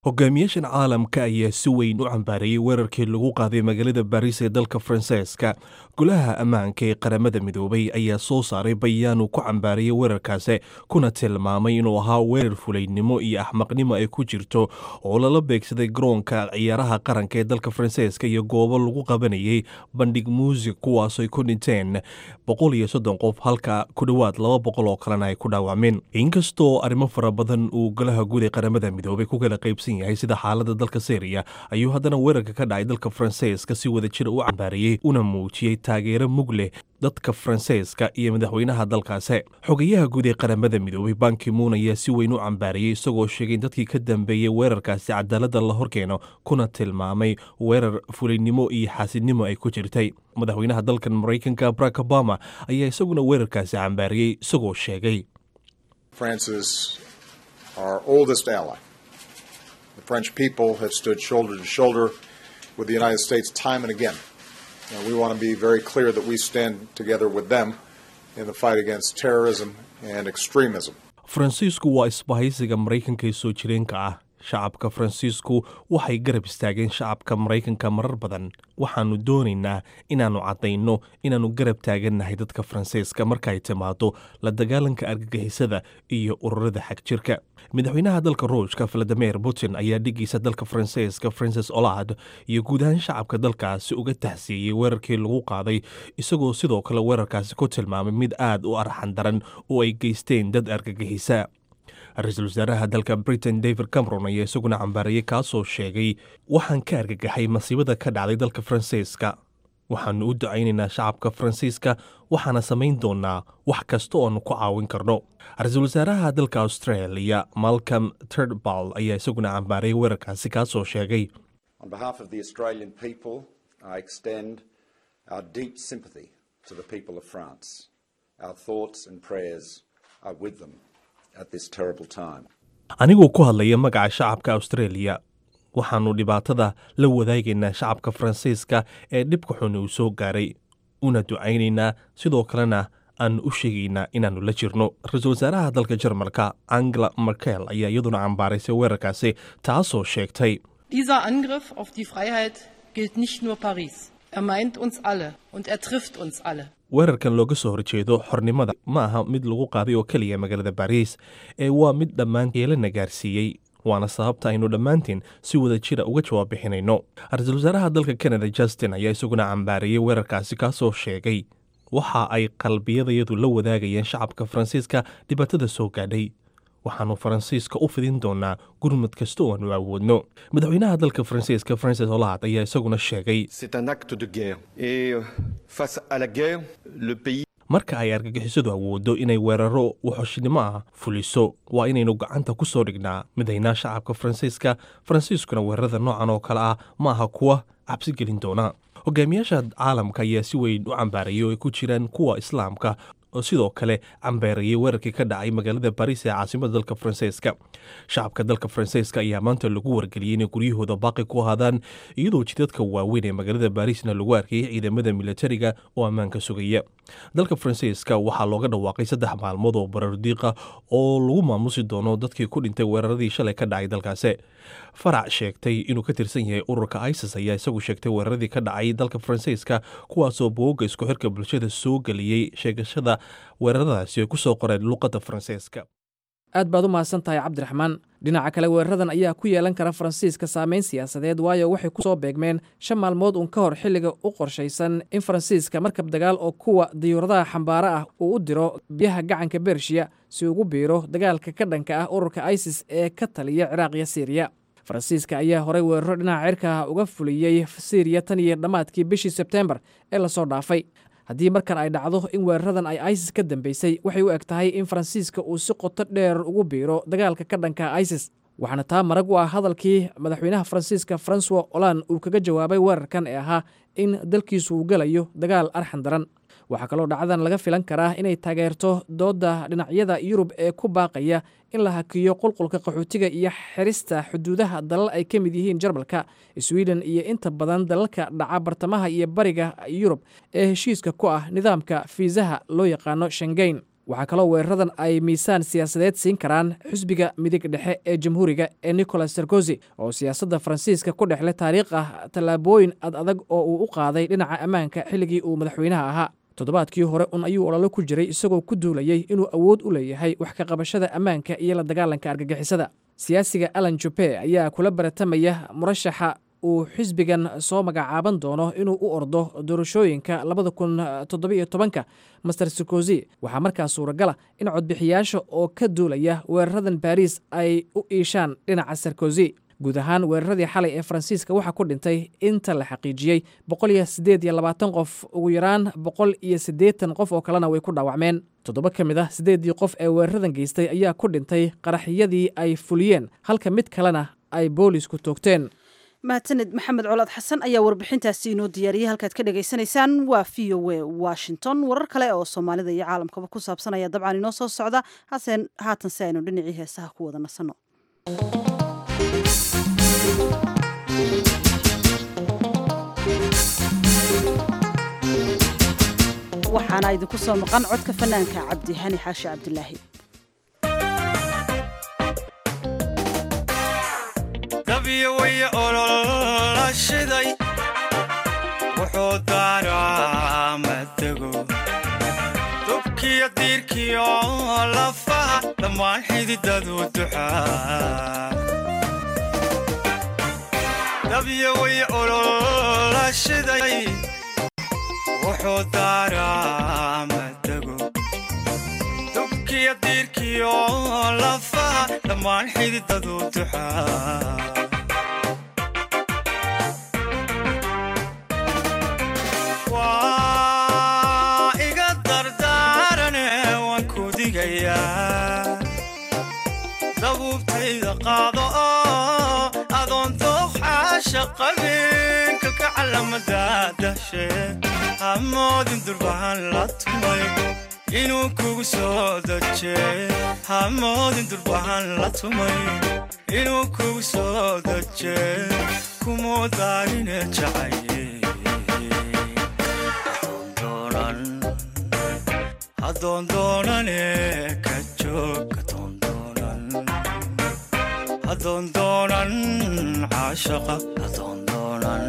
hogaamiyaashan caalamka ayaa si weyn u cambaareeyey weerarkii lagu qaaday magaalada baariis ee dalka faransiiska golaha ammaanka ee qaramada midoobay ayaa soo saaray bayaan uu ku cambaareeyey weerarkaasi kuna tilmaamay inuu ahaa weerar fulaynimo iyo axmaqnimo ay ku jirto oo lala beegsaday garoonka ciyaaraha qaranka ee dalka faransiiska iyo goobo lagu qabanayay bandhig muusig kuwaasay ku dhinteen boqol iyo soddon qof halka ku dhowaad laba boqol oo kalena ay ku dhaawacmeen inkastoo arrimo fara badan uu golaha guud ee qaramada midoobay ku kala qaybsan yahay sida xaalada dalka syriya ayuu haddana weerarka ka dhacay dalka faransiiska si wada jira u cambaariyey una muujiyey taageero mug leh dadka faransiiska iyo madaxweynaha dalkaasi xogayaha guud ee qaramada midoobay bankimuun ayaa si weyn u cambaariyey isagoo sheegay in dadkii ka dambeeyey weerarkaasi cadaaladda la horkeeno kuna tilmaamay weerar fulaynimo iyo xaasidnimo ay ku jirtay madaxweynaha dalkan maraykanka barack obama ayaa isaguna weerarkaasi cambaariyey isagoo sheegay The French people have stood shoulder to shoulder with the United States time and again. And we want to be very clear that we stand together with them in the fight against terrorism and extremism. faransiisku waa isbahaysiga maraykanka ee soo jireenka ah shacabka faransiisku waxay garab istaageen shacabka maraykanka marar badan waxaannu doonaynaa inaannu caddayno inaannu garab taagannahay dadka faransiiska markaay timaado la dagaalanka argagixisada iyo ururada xagjirka madaxweynaha dalka ruushka valadimir putin ayaa dhigiisa dalka faransiiska francis olad iyo guud ahaan shacabka dalkaasi uga tahsiiyey weerarkii lagu qaaday isagoo sidoo kale weerarkaasi ku tilmaamay mid aad u arxan daran oo ay geysteen dad argagixisa ra-iisul wasaaraha dalka britain david cameron ayaa isaguna cambaarayey kaasoo sheegay waxaan ka argagaxay masiibada ka dhacday dalka faransiiska waxaannu u ducaynaynaa shacabka faransiiska waxaana samayn doonaa wax kasta oo aanu ku caawin karno ra-iisul wasaaraha dalka australia malcolm turdbal ayaa isaguna cambaarayay weerarkaasi kaasoo sheegay On behalf of the Australian people, I extend our deep sympathy to the people of France. Our thoughts and prayers are with them at this terrible time. anigoo ku hadlaya magaca shacabka australia waxaannu dhibaatada la wadaagaynaa shacabka faransiiska ee dhibka xun uu soo gaaray una ducaynaynaa sidoo kalena aan u sheegaynaa inaannu la jirno ra-iisul wasaaraha dalka jarmalka angela merkel ayaa iyaduna cambaaraysay weerarkaasi taasoo sheegtay Dieser Angriff auf die Freiheit gilt nicht nur Paris. Er meint uns alle und er trifft uns alle. weerarkan looga soo horjeedo xornimada ma aha mid lagu qaaday oo keliya magaalada bariis ee waa mid dhammaan yeelana gaarsiiyey waana sababta aynu dhammaantiin si wada jira uga jawaab bixinayno ra-iisul wasaaraha dalka canada justin ayaa isaguna cambaarayey weerarkaasi kaasoo sheegay waxa ay qalbiyadayadu la wadaagayeen shacabka faransiiska dhibaatada soo gaadhay waxaannu faransiiska u fidin doonaa gurmud kasta oo aanu awoodno madaxweynaha dalka faransiiska francis olaad ayaa isaguna sheegay C'est un acte de guerre. Et euh, face à la guerre, le pays marka ay argagixisadu awooddo inay weeraro waxoshnimo ah fuliso waa inaynu gacanta ku soo dhignaa midaynaa shacabka faransiiska faransiiskuna weerarada noocan oo kale ah ma aha kuwa cabsi gelin doona hogaamiyaasha caalamka ayaa si weyn u cambaarayay oo ay ku jiraan kuwa islaamka oo sidoo kale cambeerayay weerarkii ka dhacay magaalada bariis ee caasimada dalka faransiiska shacabka dalka faransiiska ayaa maanta lagu wargeliyey inay guryahooda baaqi ku ahaadaan iyadoo jidadka waaweyn ee magaalada bariisna lagu arkayay ciidamada militariga oo ammaanka sugaya dalka faransiiska waxaa looga dhawaaqay saddex maalmood oo barardiiqa oo lagu maamusi doono dadkii ku dhintay weeraradii shalay ka dhacay dalkaasi farac sheegtay inuu ka tirsan yahay ururka isis ayaa isagu sheegtay weeraradii ka dhacay dalka faransiiska kuwaasoo booga isku xirka bulshada soo geliyey sheegashada weeraradaasi ay ku soo qoreen luqadda faransiiska aad baad u mahadsan tahay cabdiraxmaan dhinaca kale weeraradan ayaa ku yeelan kara faransiiska saameyn siyaasadeed waayo waxay ku soo beegmeen shan maalmood uun ka hor xilliga u qorshaysan in faransiiska markab dagaal oo kuwa diyuuradaha xambaaro ah uu u diro biyaha gacanka bershiya si ugu biiro dagaalka ka dhanka ah ururka isis ee ka taliya ciraaq iyo siiriya faransiiska ayaa horey weeraro dhinaca cirka ah uga fuliyey siiriya tan iyo dhammaadkii bishii sebteembar ee lasoo dhaafay haddii markan ay dhacdo in weeraradan ay isis ka dambeysay waxay u eg tahay in faransiiska uu si qoto dheer ugu biiro dagaalka ka dhanka isis waxaana taa marag u ah hadalkii madaxweynaha faransiiska francois olan uu kaga jawaabay weerarkan ee ahaa in dalkiisu uu gelayo dagaal arxan daran waxaa kaloo dhacdadan laga filan karaa inay taageerto doodda dhinacyada yurub ee ku baaqaya in la hakiyo qulqulka qaxootiga iyo xirista xuduudaha dalal ay ka mid yihiin jarmalka sweden iyo inta badan dalalka dhaca bartamaha iyo bariga yurub ee heshiiska ku ah nidaamka fiisaha loo yaqaano shengeyn waxaa kaloo weeraradan ay miisaan siyaasadeed siin karaan xisbiga midig dhexe ee jamhuuriga ee nicolas sarkozy oo siyaasadda faransiiska ku dhexle taariikh ah tallaabooyin ad adag oo uu u qaaday dhinaca ammaanka xilligii uu madaxweynaha ahaa toddobaadkii hore un ayuu ololo ku jiray isagoo ku duulayey inuu awood u leeyahay wax ka qabashada ammaanka iyo la dagaalanka argagixisada siyaasiga alan jupe ayaa kula baratamaya murashaxa uu xisbigan soo magacaaban doono inuu u ordo doorashooyinka labada kun toddobiyo tobanka master sarkozy waxaa markaa suuragala in codbixiyaasha oo ka duulaya weeraradan baariis ay u iishaan dhinaca sarkozy guud ahaan weeraradii xalay ee faransiiska waxaa ku dhintay inta la xaqiijiyey boqol iyo siddeed iyo labaatan qof ugu yaraan boqol iyo siddeetan qof oo kalena way ku dhaawacmeen toddoba ka mid ah siddeeddii qof ee weeraradan geystay ayaa ku dhintay qaraxyadii ay fuliyeen halka mid kalena ay boolisku toogteen mahadsaned maxamed colaad xasan ayaa warbixintaasi inoo diyaariyey halkaad ka dhagaysanaysaan waa v o a washington warar kale oo soomaalida iyo caalamkaba ku saabsan ayaa dabcan inoo soo socda haseen haatan si aynu dhinacii heesaha ku wada nasanno waxaana idinku soo maqan codka fanaanka cabdi hani xaashi cabdilaahi dabyo way ololashiday wuxuu daaraa matego dubkiyo diirkiyo lafaha dhammaan xididadu duxaa dabyo way ololashiday wuxuu daaraa matego dubkiyo diirkiyo lafaha dhammaan xididadu duxaa waa iga dardaarane waan ku digayaa dabuubtayda qaado oo adoon dooqxaasha qabin kalka calamada dashe hamoodin durbahan la tumay inuu kugu soo daje hamoodin durbahan la tumay inuu kugu soo daje kumuu daarine jacaye hadoondoonane ka joog hadoondoonan caashaqa hadoondoonan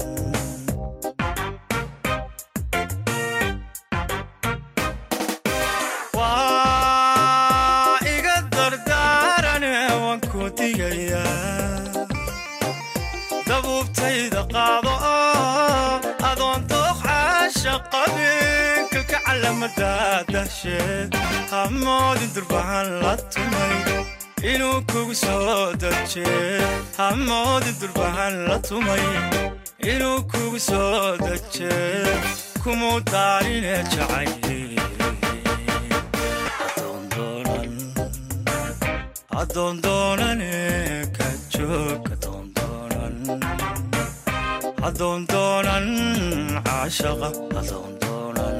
waa iga dardaarane waan ku digayaa dabuubtayda qaado oo adoon dooq caasha qabin kalka calamada dasheed hamoodin durbahan la tumay inuu kugu soo daje hamoodin durbahan la tumay inuu kugu soo daje kumuu daarine jacaye hadoondoonane ka joog hadoondoonan caashaqa hadoondoonan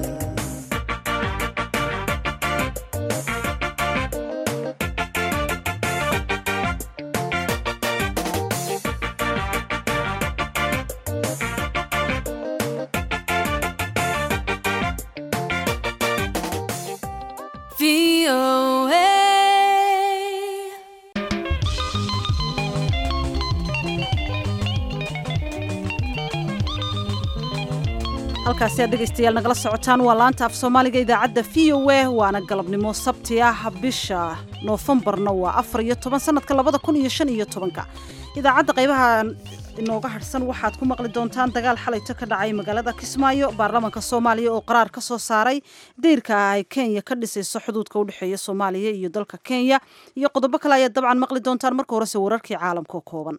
halkaasi aad dhegaystayaal nagala socotaan waa laanta af soomaaliga idaacadda v o a waana galabnimo sabti ah bisha noofembarna waa afar iyo toban sanadka labada kun iyo shan iyo tobanka idaacadda qaybaha inooga hadhsan waxaad ku maqli doontaan dagaal xalayto ka dhacay magaalada kismaayo baarlamaanka soomaaliya oo qaraar ka soo saaray dayrka ay kenya ka dhisayso xuduudka u dhexeeya soomaaliya iyo dalka kenya iyo qodobo kale ayaad dabcan maqli doontaan marka horese wararkii caalamka oo kooban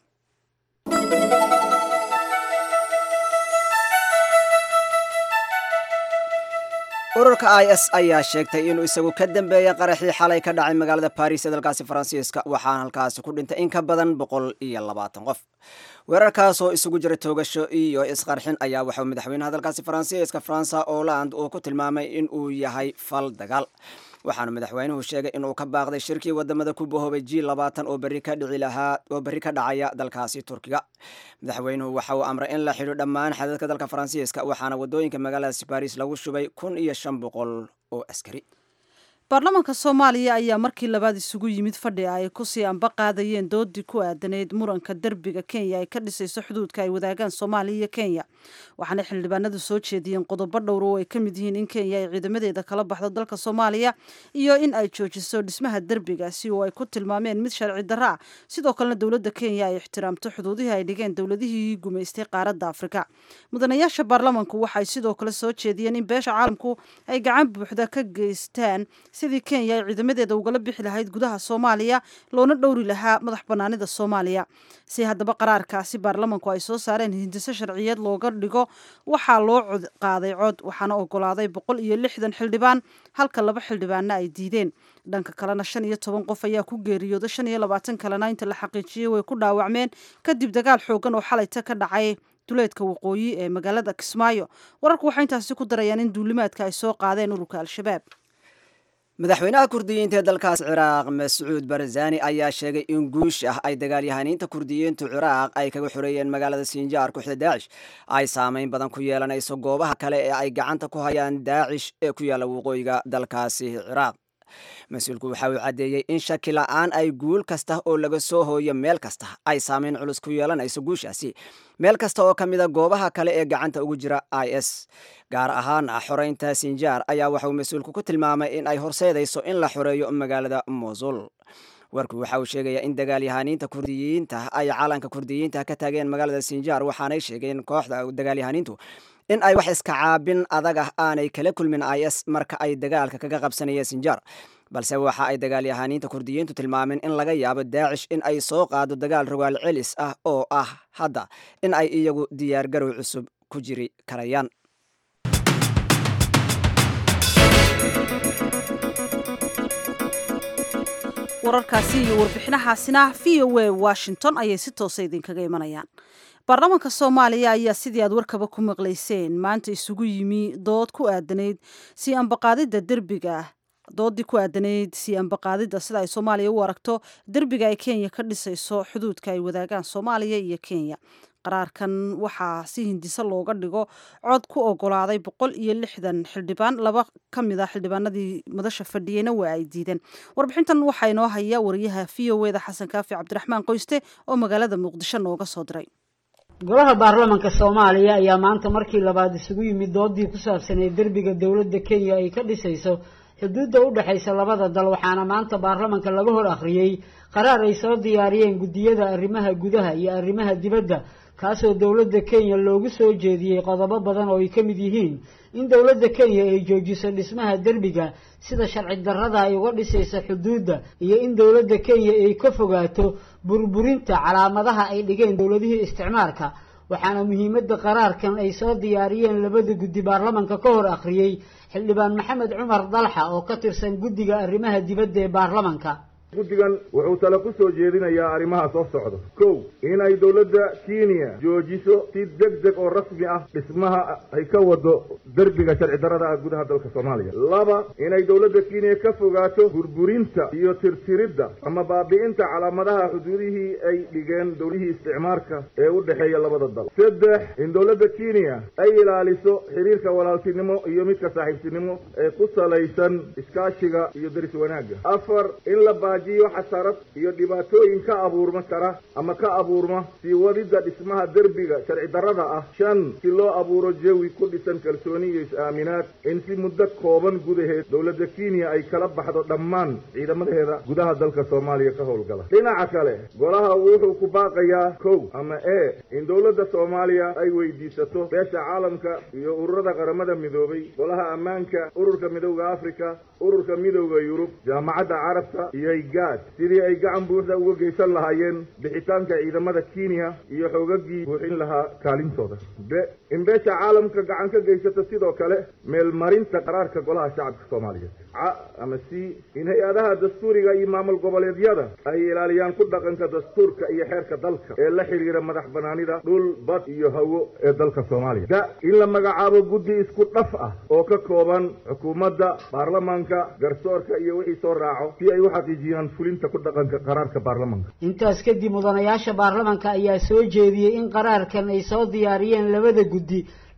ururka i s ayaa sheegtay inuu isagu ka dambeeyay qaraxii xalay ka dhacay magaalada baris ee dalkaasi faransiiska waxaana halkaasi ku dhintay in ka badan boqol iyo labaatan qof weerarkaasoo isugu jira toogasho iyo isqarxin ayaa waxauu madaxweynaha dalkaasi faransiiska fransa oland uu ku tilmaamay in uu yahay fal dagaal waxaana madaxweynuhu sheegay inuu ka baaqday shirkii wadamada ku bahoobay g labaatan oo berri ka dhici lahaa oo berri ka dhacaya dalkaasi turkiga madaxweynuhu waxa uu amray in la xidho dhammaan xadadka dalka faransiiska waxaana wadooyinka magaaladaasi baris lagu shubay kun iyo shan boqol oo askari baarlamaanka soomaaliya ayaa markii labaad isugu yimid fadhi ay kusii amba qaadayeen doodii ku aadaneyd muranka derbiga kenya ay ka dhisayso xuduudka ay wadaagaan soomaaliya iyo kenya waxaana xildhibaanadu soo jeediyeen qodobo dhowr oo ay ka mid yihiin in kenya ay ciidamadeeda kala baxdo dalka soomaaliya iyo in ay joojiso dhismaha derbigaasi oo ay ku tilmaameen mid sharci darro ah sidoo kalena dowladda kenya ay ixtiraamto xuduudihii ay dhigeen dowladihii gumaystay qaaradda afrika mudanayaasha baarlamanku waxay sidoo kale soo jeediyeen in beesha caalamku ay gacan buuxda ka geystaan sidii kenya ay ciidamadeeda ugala bixi lahayd gudaha soomaaliya loona dhowri lahaa madax banaanida soomaaliya si haddaba qaraarkaasi baarlamanku ay soo saareen hindiso sharciyeed looga dhigo waxaa loo cod qaaday cod waxaana ogolaaday boqol iyo lixdan xildhibaan halka laba xildhibaanna ay diideen dhanka kalena shan iyo toban qof ayaa ku geeriyooda shan iyo labaatan kalena inta la xaqiijiyey way ku dhaawacmeen kadib dagaal xoogan oo xalayta ka dhacay duleedka waqooyi ee magaalada kismaayo wararku waxay intaasi ku darayaan in duulimaadka ay soo qaadeen ururka al-shabaab madaxweynaha kurdiyiinta ee dalkaas ciraaq mascuud barzani ayaa sheegay in guush ah ay dagaalyahaniinta kurdiyiintu ciraaq ay kaga xoreeyeen magaalada sinjaar kooxda daacish ay saameyn badan ku yeelanayso goobaha kale ee ay gacanta ku hayaan daacish ee ku yaalla waqooyiga dalkaasi ciraaq mas-uulku waxa uu caddeeyey in shaki la-aan ay guul kasta oo laga soo hooyo meel kasta ay saameyn culus ku yeelanayso guushaasi meel kasta oo ka mida goobaha kale ee gacanta ugu jira i s gaar ahaan xoreynta sinjaar ayaa waxa uu mas-uulku ku tilmaamay in ay horseedayso in la xoreeyo magaalada mosul warku waxa uu sheegayaa in dagaalyahaniinta kurdiyiinta ay calanka kurdiyiinta ka taageen magaalada sinjaar waxaanay sheegeen kooxda dagaalyahaniintu in ay wax iska caabin adag ah aanay kala kulmin i s marka ay dagaalka kaga qabsanayeen sinjaar balse waxa ay dagaalyahaniinta kurdiyiintu tilmaameen in laga yaabo daacish in ay soo qaado dagaal rogaal celis ah oo ah hadda in ay iyagu diyaargarow cusub ku jiri karayaan wararkaasi iyo warbixinahaasina v o a washington ayay si toosa idinkaga imanayaan baarlamaanka soomaaliya ayaa sidii aad warkaba ku maqlayseen maanta isugu yimi dood ku aadanayd si ambaqaadidda derbiga doodii ku aadanayd si ambaqaadidda sida ay soomaaliya u aragto derbiga ay kenya ka dhisayso xuduudka ay wadaagaan soomaaliya iyo kenya qaraarkan waxaa si hindise looga dhigo cod ku ogolaaday boqol iyo lixdan xildhibaan laba ka mid a xildhibaanadii madasha fadhiyeyna waa ay diideen warbixintan waxaa inoo haya wariyaha v o eda xasan kaafi cabdiraxmaan qoyste oo magaalada muqdisho nooga soo diray golaha baarlamanka soomaaliya ayaa maanta markii labaad isugu yimid doodii ku saabsaneyd derbiga dowladda kenya ay ka dhisayso xuduudda u dhexaysa labada dal waxaana maanta baarlamanka laga hor akhriyey qaraar ay soo diyaariyeen guddiyada arrimaha gudaha iyo arrimaha dibadda kaasoo dowladda kenya loogu soo jeediyey qodobo badan oo ay ka mid yihiin in dowladda kenya ay joojiso dhismaha derbiga sida sharci darrada ay uga dhisaysa xuduudda iyo in dowladda kenya ay ka fogaato burburinta calaamadaha ay dhigeen dowladihii isticmaalka waxaana muhiimadda qaraarkan ay soo diyaariyeen labada guddi baarlamanka ka hor akhriyey xildhibaan maxamed cumar dalxa oo ka tirsan guddiga arrimaha dibadda ee baarlamanka guddigan wuxuu tale ku soo jeedinayaa arrimaha soo socda kow inay dowladda kenya joojiso si deg deg oo rasmi ah dhismaha ay ka wado derbiga sharci darrada ah gudaha dalka soomaaliya laba inay dowladda kenya ka fogaato burburinta iyo tirtiridda ama baabi'inta calaamadaha xuduudihii ay dhigeen dowlihii isticmaarka ee u dhexeeya labada dal saddex in dowladda kenya ay ilaaliso xiriirka walaaltinimo iyo midka saaxiibtinimo ee ku salaysan iskaashiga iyo deris wanaagga afar in la jiyo xasarad iyo dhibaatooyin ka abuurma kara ama ka abuurma sii wadidda dhismaha derbiga sharci darrada ah shan si loo abuuro jawi ku dhisan kalsooni iyo is-aaminaad in si muddo kooban gudaheed dowladda kenya ay kala baxdo dhammaan ciidamadeeda gudaha dalka soomaaliya ka howlgala dhinaca kale golaha wuxuu ku baaqayaa kow ama e in dowladda soomaaliya ay weydiisato beesha caalamka iyo ururada qaramada midoobay golaha ammaanka ururka midowda afrika ururka midowda yurub jaamacadda carabta iyo gaad sidii ay gacan buuxda uga geysan lahaayeen bixitaanka ciidamada kenya iyo xoogagii buuxin lahaa kaalintooda b in beesha caalamka gacan ka geysato sidoo kale meelmarinta qaraarka golaha shacabka soomaaliyeed ca ama c in hay-adaha dastuuriga iyo maamul goboleedyada ay ilaaliyaan ku dhaqanka dastuurka iyo xeerka dalka ee la xidhiira madax banaanida dhul bad iyo hawo ee dalka soomaaliya da in la magacaabo guddi isku dhaf ah oo ka kooban xukuumadda baarlamaanka garsoorka iyo wixii soo raaco si ay u xaqiijiyaan fulinta ku dhaqanka qaraarka baarlamanka intaas kadib mudanayaasha baarlamanka ayaa soo jeediyey in qaraarkan ay soo diyaariyeen labada guddi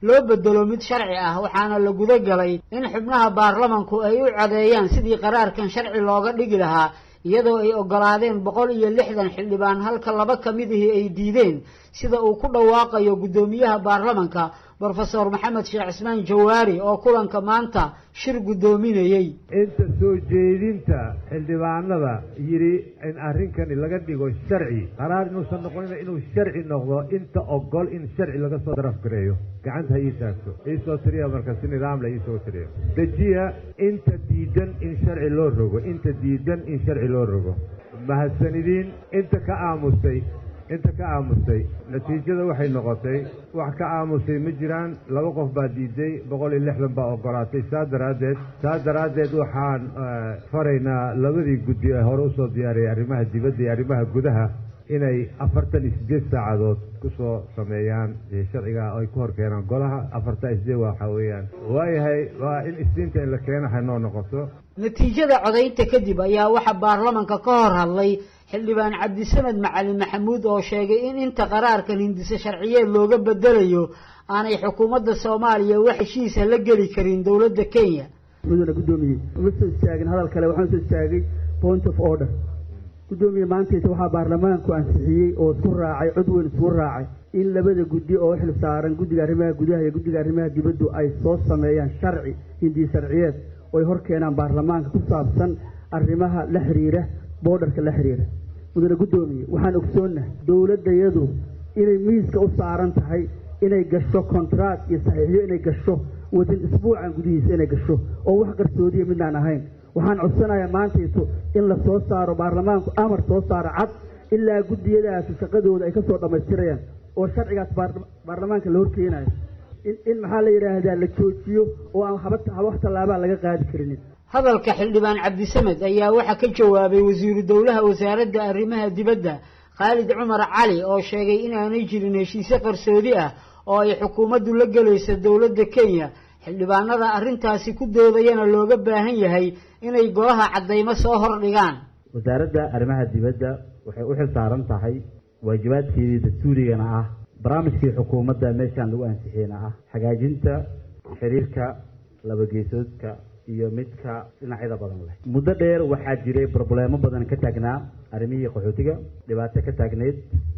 loo bedelo mid sharci ah waxaana la guda galay in xubnaha baarlamanku ay u codeeyaan sidii qaraarkan sharci looga dhigi lahaa iyadoo ay ogolaadeen boqol iyo lixdan xildhibaan halka laba ka midihii ay diideen sida uu ku dhawaaqayo guddoomiyaha baarlamanka brofesor maxamed sheekh cismaan jawaari oo kulanka maanta shir guddoominayey inta soo jeedinta xildhibaanada yidhi in arrinkani laga dhigo sharci qaraar inuusan noqonina inuu sharci noqdo inta ogol in sharci laga soo darafgareeyo gacanta ha ii taagto iisoo tiriya marka si nidaamla iisoo tiriya dejiya inta diidan in sharci loo rogo inta diidan in sharci loo rogo mahadsanidiin inta ka aamustay inta ka aamustay natiijada waxay noqotay wax ka aamusay ma jiraan laba qof baa diiday boqol iyo lixdan baa ogolaatay saa daraaddeed saa daraaddeed waxaan faraynaa labadii guddi ee hore usoo diyaariyay arrimaha dibadda iyo arrimaha gudaha inay afartan iyo siddeed saacadood kusoo sameeyaan sharciga ay ku hor keenaan golaha afartan iyo siddeed waxa weeyaan waayahay waa in isniinta in la keeno hanoo noqoto natiijada codaynta kadib ayaa waxaa baarlamanka ka hor hadlay xildhibaan cabdisamed macalin maxamuud oo sheegay in inta qaraarkan hindise sharciyeed looga bedelayo aanay xukuumadda soomaaliya wax heshiisa la geli karin dowladda kenya mudana guddoomiye uma soo istaagin hadal kale waxaan soo istaagay point of order guddoomiye maantaysa waxaa baarlamaanku ansixiyey oo isku raacay cod weyn isku raacay in labada guddi oo xil saaran guddiga arrimaha gudaha iyo guddiga arrimaha dibaddu ay soo sameeyaan sharci hindiye sharciyeed oo ay hor keenaan baarlamaanka ku saabsan arrimaha la xiriira boodharka la xiriira mudane guddoomiye waxaan ogsoonnahay dowladdayadu inay miiska u saaran tahay inay gasho kontract iyo saxiixyo inay gasho wadin isbuucan gudihiisa inay gasho oo wax qarsoodiya midnaan ahayn waxaan codsanayaa maantayto in la soo saaro baarlamaanku amar soo saaro cad ilaa guddiyadaasi shaqadooda ay ka soo dhammaystirayaan oo sharcigaas baarlamaanka la horkeenayo in maxaa la yidhaahdaa la joojiyo oo aan haba wax tallaabaa laga qaadi karinin hadalka xildhibaan cabdisamed ayaa waxaa ka jawaabay wasiiru dowlaha wasaaradda arrimaha dibadda khaalid cumar cali oo sheegay inaanay jirin heshiise qarsoodi ah oo ay xukuumaddu la gelayso dowladda kenya xildhibaanada arrintaasi ku doodayana looga baahan yahay inay golaha caddaymo soo hordhigaan wasaaradda arrimaha dibadda waxay u xil saaran tahay waajibaadkeedii dastuurigana ah barnaamijkii xukuumadda meeshaan lagu ansixiyena ah hagaajinta xiriirka labageesoodka iyo midka dhinacyada badan leh muddo dheer waxaa jiray probleemo badan ka taagnaa arrimihii qaxootiga dhibaato ka taagneyd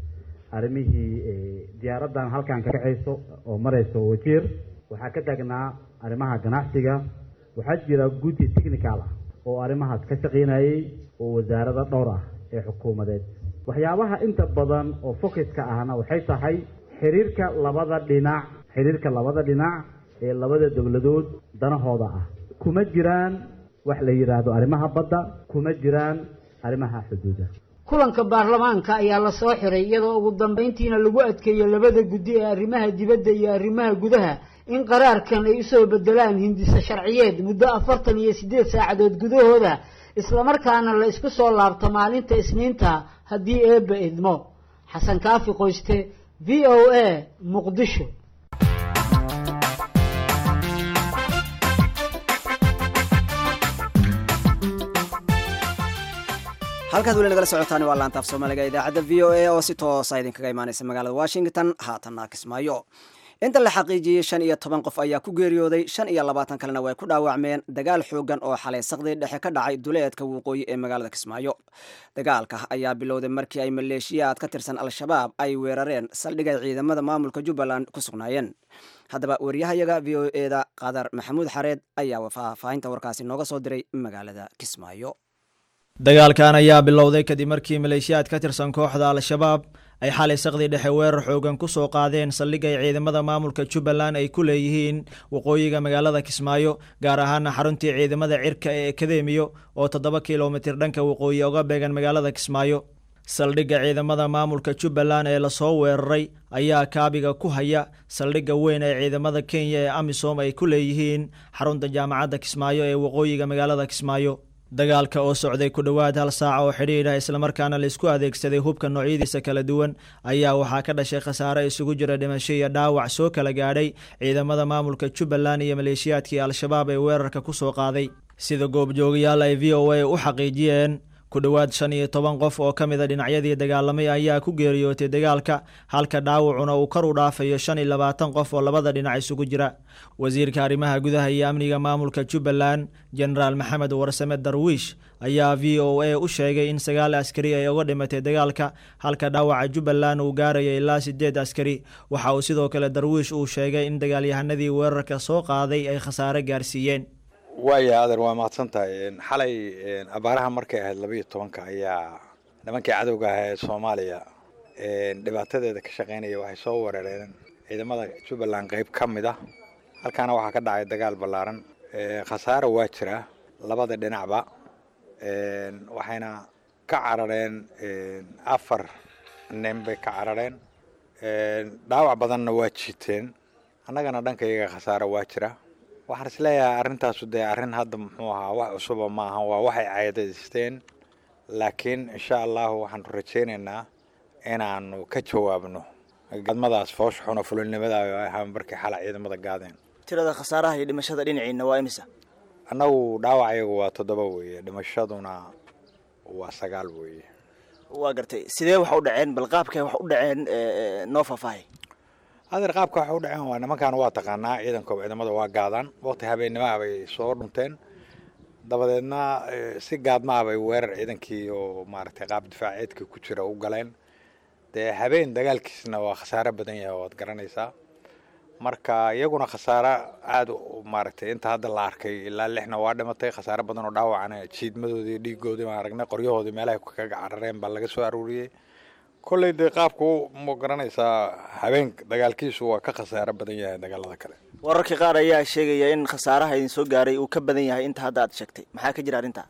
arrimihii diyaaraddan halkan ka kacayso oo marayso wajiir waxaa ka taagnaa arrimaha ganacsiga waxaa jira guddi technical ah oo arrimahaas ka shaqaynayay oo wasaarada dhowr ah ee xukuumadeed waxyaabaha inta badan oo focuska ahna waxay tahay xiriirka labada dhinac xiriirka labada dhinac ee labada dowladood danahooda ah kuma jiraan wax la yidhaahdo arrimaha badda kuma jiraan arrimaha xuduuda kulanka baarlamaanka ayaa la soo xiray iyadoo ugu dambayntiina lagu adkeeyo labada guddi ee arrimaha dibadda iyo arrimaha gudaha in qaraarkan ay usoo bedelaan hindise sharciyeed muddo afartan iyo siddeed saacadood gudahooda islamarkaana la isku soo laabto maalinta isniinta haddii eebba idmo xasan kaafi qoyste v o a muqdisho halkaad weli nagala socotaan waa laantaaf soomaaliga idaacadda v o a oo si toosa idinkaga imaaneysa magaalada washington haatanna kismaayo inta la xaqiijiyey shan iyo toban qof ayaa ku geeriyooday shan iyo labaatan kalena way ku dhaawacmeen dagaal xoogan oo xalay saqdii dhexe ka dhacay duleedka waqooyi ee magaalada kismaayo dagaalka ayaa bilowday markii ay maleeshiyaad ka tirsan al-shabaab ay weerareen saldhigay ciidamada maamulka jubbaland ku sugnaayeen haddaba wariyahayaga v o eda qadar maxamuud xareed ayaa faahfaahinta warkaasi nooga soo diray magaalada kismaayo dagaalkan ayaa bilowday kadib markii maleeshiyaad ka tirsan kooxda al-shabaab ay xalay saqdii dhexe weerar xoogan ku soo qaadeen saldhig ay ciidamada maamulka jubbaland ay ku leeyihiin waqooyiga magaalada kismaayo gaar ahaana xaruntii ciidamada cirka ee akademiyo oo toddoba kilomitir dhanka waqooyi oga beegan magaalada kismaayo saldhigga ciidamada maamulka jubbaland ee lasoo weeraray ayaa kaabiga ku haya saldhigga weyn ee ciidamada kenya ee amisom ay ku leeyihiin xarunta jaamacadda kismaayo ee waqooyiga magaalada kismaayo dagaalka oo socday ku dhowaad hal saaca oo xidhiidh ah islamarkaana laisku adeegsaday hubka noocyadiisa kala duwan ayaa waxaa ka dhashay khasaare isugu jira dhimasho iyo dhaawac soo kala gaadhay ciidamada maamulka jubbaland iyo maleeshiyaadkii al-shabaab ee weerarka ku soo qaaday sida goobjoogayaal ay v o a u xaqiijiyeen ku dhowaad shan iyo toban qof oo ka mida dhinacyadii dagaalamay ayaa ku geeriyootay dagaalka halka dhaawacuna uu kor u dhaafayo shan iyo labaatan qof oo labada dhinac isugu jira wasiirka arrimaha gudaha iyo amniga maamulka jubbaland jenaraal maxamed warsame darwiish ayaa v o a u sheegay in sagaal askari ay uga dhimatay dagaalka halka dhaawaca jubbaland uu gaaraya ilaa sideed askari waxa uu sidoo kale darwiish uu sheegay in dagaalyahanadii weerarka soo qaaday ay khasaare gaarsiiyeen waaya adeer waa mahadsan tahay xalay abaaraha markay ahayd laba iyo tobanka ayaa nimankii cadowga ahaa ee soomaaliya dhibaatadeeda ka shaqeynaya waxay soo weerareen ciidamada jubbaland qeyb ka mid ah halkaana waxaa ka dhacay dagaal ballaaran khasaare waa jira labada dhinacba waxayna ka carareen afar nin bay ka carareen dhaawac badanna waa jiiteen annagana dhanka iyaga khasaare waa jira waxaan isleeyahay arrintaasu dee arrin hadda muxuu ahaa wax cusuba ma ahan waa waxay caadaysteen laakiin insha allahu waxaanu rajaynaynaa inaanu ka jawaabno gadmadaas foosh xuna fulinimada ahaa markay xala ciidamada gaadeen tirada khasaaraha iyo dhimashada dhinaciina waa imisa annagu dhaawacayagu waa toddoba weeye dhimashaduna waa sagaal weeye waa gartay sidee wax u dhaceen bal qaabkay wax u dhaceen noo faahfaahay adeer qaabka waxay u dhaceen waa nimankan waa taqaanaa ciidankooba ciidamada waa gaadaan waqti habeennimaha bay soo dhunteen dabadeedna si gaadmaha bay weerar ciidankii oo maaragtay qaab difaaceedkii ku jira u galeen dee habeen dagaalkiisna waa khasaare badan yahay waad garanaysaa marka iyaguna khasaare aada maaragtay inta hadda la arkay ilaa lixna waa dhimatay khasaare badan oo dhaawacana jiidmadoodii dhiigoodii baan aragnay qoryahoodii meelahay kaga carareen baa laga soo aruuriyey kolley dee qaabku ma garanaysaa habeenka dagaalkiisu waa ka khasaare badan yahay dagaalada kale wararka qaar ayaa sheegaya in khasaaraha idin soo gaaray uu ka badan yahay inta hadda aad sheegtay maxaa ka jira arrintaa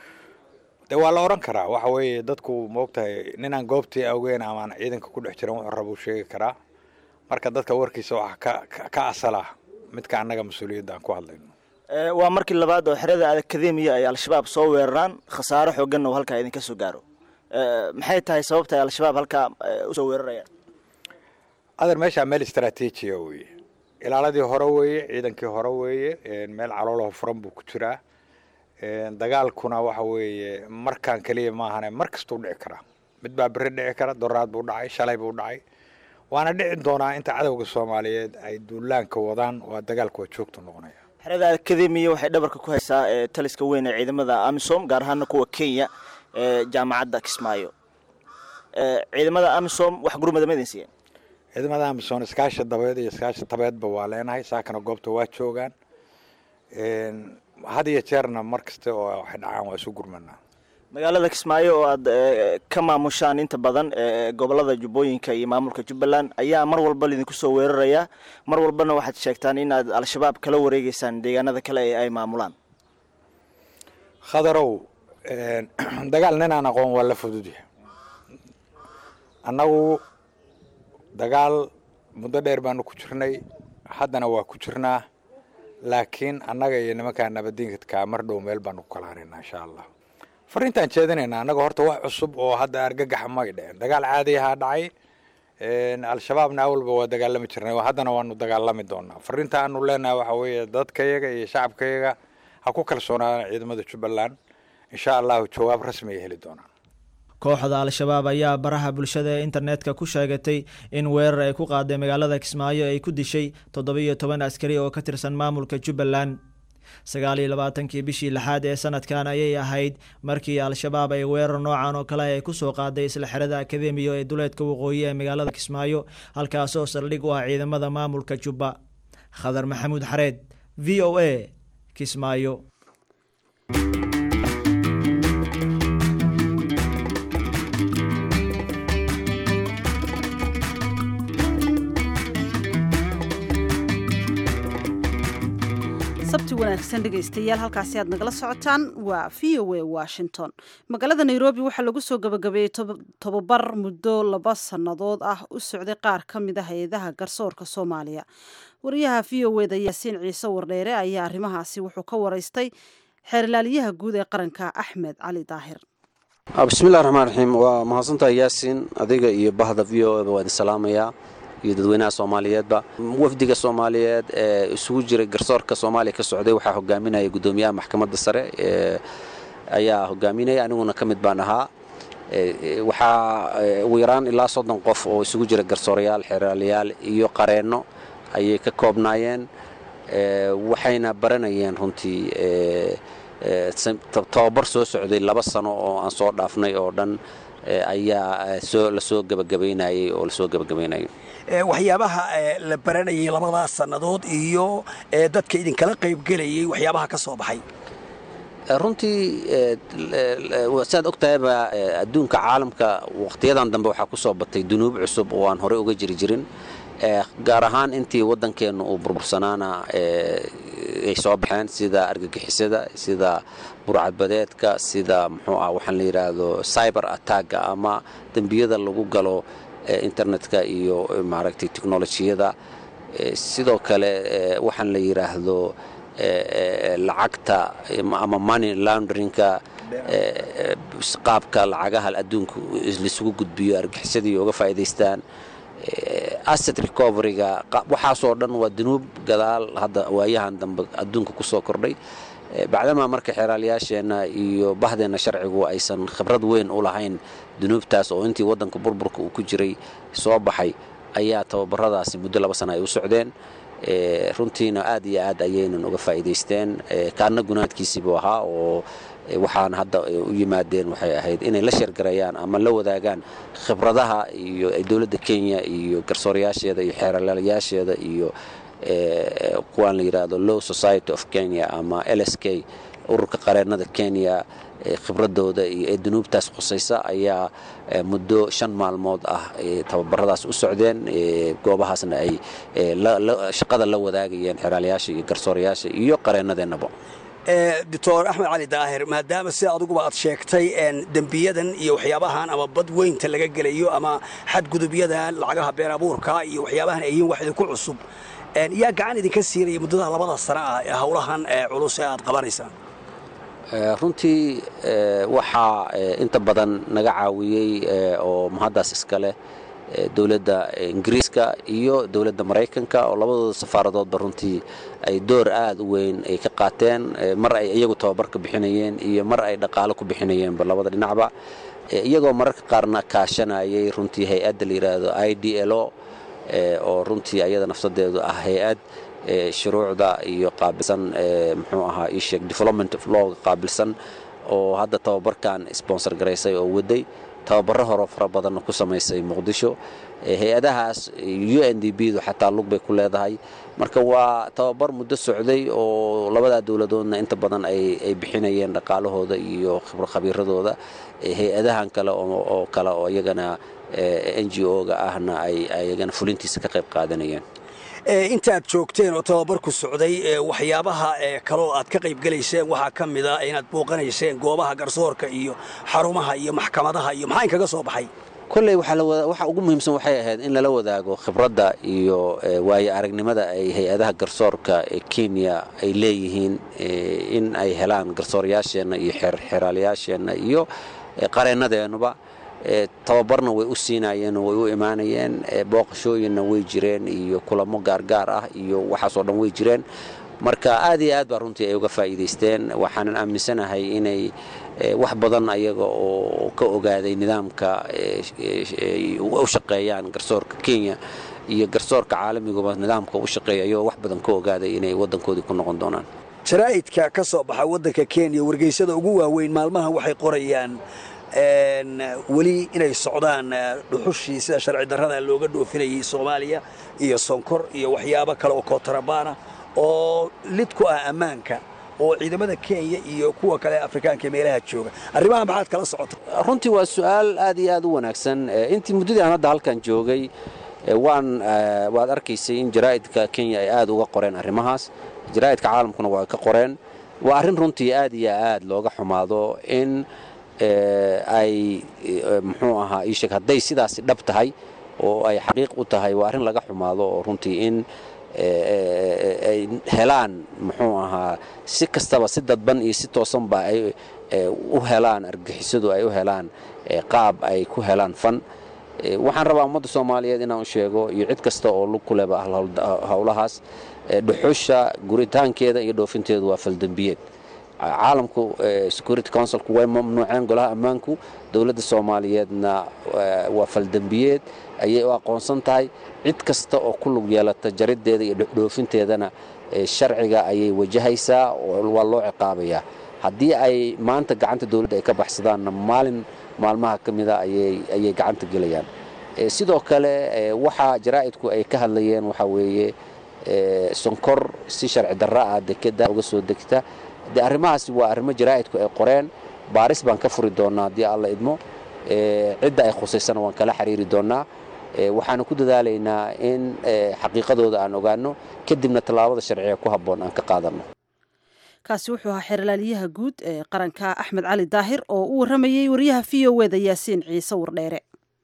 dee waa la odhan karaa waxa weeye dadku maogtahay ninaan goobtii awgeyn amaan ciidanka ku dhex jiran wuxuu rabuu sheegi karaa marka dadka warkiisa waxa ka ka asala midka annaga mas-uuliyadda aan ku hadlayno waa markii labaad oo xerada akademiya ay al-shabaab soo weeraraan khasaaro xooganna uu halkaa idinka soo gaaro maxay tahay sababta ay al-shabaab halkaa usoo weerarayaan adeer meeshaa meel istraatiijiya weeye ilaaladii hore weeye ciidankii hore weeye meel caloolaho furan buu ku jiraa dagaalkuna waxa weeye markaan keliya maahane mar kastuu dhici karaa mid baa beri dhici kara doraad buu dhacay shalay buu dhacay waana dhici doonaa inta cadowga soomaaliyeed ay duulaanka wadaan waa dagaalku waa joogtu noqonaya xerada akademiya waxay dhabarka ku haysaa taliska weyn ee ciidamada amisom gaar ahaana kuwa kenya ee jaamacadda kismaayo ciidamada amisom wax gurmada ma idin siiyeen ciidamada amisom iskaashi dabeed iyo iskaashi tabeedba waa leenahay saakana goobta waa joogaan had iyo jeerna mar kasta oo waxay dhacaan waa isu gurmanaa magaalada kismaayo oo aad ka maamushaan inta badan gobolada jubbooyinka iyo maamulka jubbaland ayaa mar walba lidinku soo weerarayaa mar walbana waxaad sheegtaan in aad al-shabaab kala wareegeysaan deegaanada kale ee ay maamulaan khadarow dagaal ninaan aqoon waa la fududyahay annagu dagaal muddo dheer baanu ku jirnay haddana waa ku jirnaa laakiin annaga iyo nimankaa nabadiinka mar dhow meel baanu ku kala haraynaa insha allah fariintaan jeedinaynaa annaga horta wax cusub oo hadda argagaxa may dhicin dagaal caadi ahaa dhacay al-shabaabna awalba waa dagaalami jirnay haddana waanu dagaalami doonaa fariinta aanu leenahay waxa weeye dadkayaga iyo shacabkayaga ha ku kalsoonaadaan ciidamada jubbaland insha allahu jawaab rasmi ay heli doonaan kooxda al-shabaab ayaa baraha bulshada ee internetka ku sheegatay in weerar ay ku qaaday magaalada kismaayo ay ku dishay toddobiyo toban askari oo ka tirsan maamulka jubbaland sagaal iyo labaatankii bishii lixaad ee sanadkan ayay ahayd markii al-shabaab ay weerar noocan oo kale ay kusoo qaaday isla xerada akademiya ee duleedka waqooyi ee magaalada kismaayo halkaasoo saldhig u ah ciidamada maamulka jubba khadar maxamuud xareed v o a kismaayo sabti wanaagsan dhegaystayaal halkaasi aad nagala socotaan waa v o a washington magaalada nairobi waxaa lagu soo gabagabeeyey tobabar muddo laba sannadood ah u socday qaar ka mid a hay-adaha garsoorka soomaaliya wariyaha v o eda yaasiin ciise wardheere ayaa arrimahaasi wuxuu ka waraystay xeerlaaliyaha guud ee qaranka axmed cali daahir bismillahi raxmaan raxiim waa mahadsantahay yaasiin adiga iyo bahda v o eba waa idin salaamayaa iyo dadweynaha soomaaliyeedba wafdiga soomaaliyeed ee isugu jiray garsoorka soomaaliya ka socday waxaa hogaaminaya gudoomiyaha maxkamadda sare ee ayaa hogaaminaya aniguna ka mid baan ahaa waxaa ugu yaraan ilaa soddon qof oo isugu jira garsoorayaal xeraalayaal iyo qareenno ayay ka koobnaayeen waxayna baranayeen runtii tababar soo socday laba sano oo aan soo dhaafnay oo dhan ayaa soo lasoo gebagabaynayay oo lasoo gebagabaynayay waxyaabaha la baranayay labadaas sannadood iyo dadka idinkala qaybgelayay waxyaabaha ka soo baxay runtii saad og tahayba adduunka caalamka wakhtiyadan dambe waxaa ku soo batay dunuub cusub oo aan horey uga jiri jirin gaar ahaan intii waddankeennu uu burbursanaana ay soo baxeen sida argagixisada sida burcadbadeedka sida muxuu ah waxaan la yidhaahdo cyber attacka ama dembiyada lagu galo internetka iyo maaragtay teknolojiyada sidoo kale waxaan la yidhaahdo lacagta ama money laundrinka qaabka lacagaha adduunku laisugu gudbiyo argixisadii uga faa'iidaystaan asset recoveryga waxaasoo dhan waa dunuub gadaal hadda waayahan dambe adduunka ku soo kordhay bacdamaa marka xeeraalayaasheenna iyo bahdeenna sharcigu aysan khibrad weyn u lahayn dunuubtaas oo intii waddanka burburka uu ku jiray soo baxay ayaa tababaradaasi muddo laba sana ay u socdeen runtiina aad iyo aad ayaynan uga faa'iidaysteen kaanna gunaadkiisiibuu ahaa oo waxaan hadda u yimaadeen waxay ahayd inay la sheergarayaan ama la wadaagaan khibradaha iyo dowladda kenya iyo garsoorayaasheeda iyo xeeralayaasheeda iyo kuwaan la yidhaahdo low society of kenya ama l s k ururka qareennada kenya khibradooda iyo ee dunuubtaas khusaysa ayaa muddo shan maalmood ah tababaradaas u socdeen goobahaasna ay shaqada la wadaagayeen xeraalayaasha iyo garsoorayaasha iyo qareennadeenaba doctor axmed cali daahir maadaama sida adiguba aad sheegtay dembiyadan iyo waxyaabahan ama bad weynta laga gelayo ama xadgudubyadan lacagaha been abuurka iyo waxyaabahan ay yihiin wax idinku cusub yaa gacan idinka siinaya muddada labada sana ah ee howlahan culus ee aad qabanaysaan runtii waxaa inta badan naga caawiyey oo mahaddaas iska leh dowladda ingiriiska iyo dowladda maraykanka oo labadooda safaaradoodba runtii ay door aad u weyn ay ka qaateen mar ay iyagu tababar ka bixinayeen iyo mar ay dhaqaalo ku bixinayeenba labada dhinacba iyagoo mararka qaarna kaashanayay runtii hay-adda la yidhaahdo i d l o oo runtii ayada nafsadeedu ah hay-ad shuruucda iyo qaabilsan muxuu ahaa isheeg development of lawga qaabilsan oo hadda tababarkan sponsor garaysay oo waday tababaro horo fara badanna ku samaysay muqdisho hay-adahaas u n d b du xataa lug bay ku leedahay marka waa tababar muddo socday oo labadaa dowladoodna inta badan ay bixinayeen dhaqaalahooda iyo khabiiradooda hay-adahan kale oo kale oo iyagana n g o-ga ahna ay iyagana fulintiisa ka qayb qaadanayeen intaad joogteen oo tababarku socday waxyaabaha kaloo aad ka qayb gelayseen waxaa ka mid a inaad booqanayseen goobaha garsoorka iyo xarumaha iyo maxkamadaha iyo maxaa inkaga soo baxay kolley waxa ugu muhiimsan waxay ahayd in lala wadaago khibradda iyo waayo aragnimada ay hay-adaha garsoorka ee kenya ay leeyihiin in ay helaan garsoorayaasheenna iyo xeraalayaasheenna iyo qareennadeennuba tababarna way u siinayeen way u imaanayeen booqashooyinna way jireen iyo kulamo gaargaar ah iyo waxaasoo dhan way jireen marka aad iyo aad baa runtii ay uga faa'iidaysteen waxaanan aaminsanahay inay wax badan ayaga oo ka ogaaday nidaamka u shaqeeyaan garsoorka kenya iyo garsoorka caalamiguba nidaamka u shaqeeya ayagoo wax badan ka ogaaday inay waddankoodii ku noqon doonaan jaraa'idka ka soo baxa waddanka kenya wargeysada ugu waaweyn maalmahan waxay qorayaan weli inay socdaan dhuxushii sida sharci darrada looga dhoofinayay soomaaliya iyo sonkor iyo waxyaabo kale oo kootarabana oo lid ku ah ammaanka oo ciidamada kenya iyo kuwa kale afrikaanka meelaha jooga arrimaha maxaad kala socota runtii waa su-aal aad iyo aad u wanaagsan intii muddadii aan hadda halkan joogay waan waad arkaysay in jaraa'idka kenya ay aad uga qoreen arrimahaas jaraa'idka caalamkuna waa ka qoreen waa arrin runtii aad iyo aad looga xumaado in ay muxuu ahaa iisheeg hadday sidaasi dhab tahay oo ay xaqiiq u tahay waa arrin laga xumaado oo runtii in ay helaan muxuu ahaa si kastaba si dadban iyo si toosanba ay u helaan argixisadu ay u helaan qaab ay ku helaan fan waxaan rabaa ummadda soomaaliyeed inaan u sheego iyo cid kasta oo lug ku leba howlahaas dhuxusha guritaankeeda iyo dhoofinteedu waa faldembiyeed caalamku security councilku way mamnuuceen golaha ammaanku dowladda soomaaliyeedna waa faldembiyeed ayay u aqoonsan tahay cid kasta oo ku lug yeelata jariddeeda iyo dhoofinteedana sharciga ayay wajahaysaa waa loo ciqaabayaa haddii ay maanta gacanta dowladda ay ka baxsadaanna maalin maalmaha ka mida ayay gacanta gelayaan sidoo kale waxa jaraa'idku ay ka hadlayeen waxaa weeye sonkor si sharci darra ah dekeda uga soo degta de arrimahaasi waa arrimo jaraa'idku ay qoreen baaris baan ka furi doonnaa haddii alla idmo cidda ay khusaysana waan kala xiriiri doonnaa waxaanu ku dadaalaynaa in xaqiiqadooda aan ogaanno kadibna tallaabada sharciga ku habboon aan ka qaadanno kaasi wuxuu ahaa xeerlaaliyaha guud ee qaranka axmed cali daahir oo u warramayey wariyaha v o eda yaasiin ciise wardheere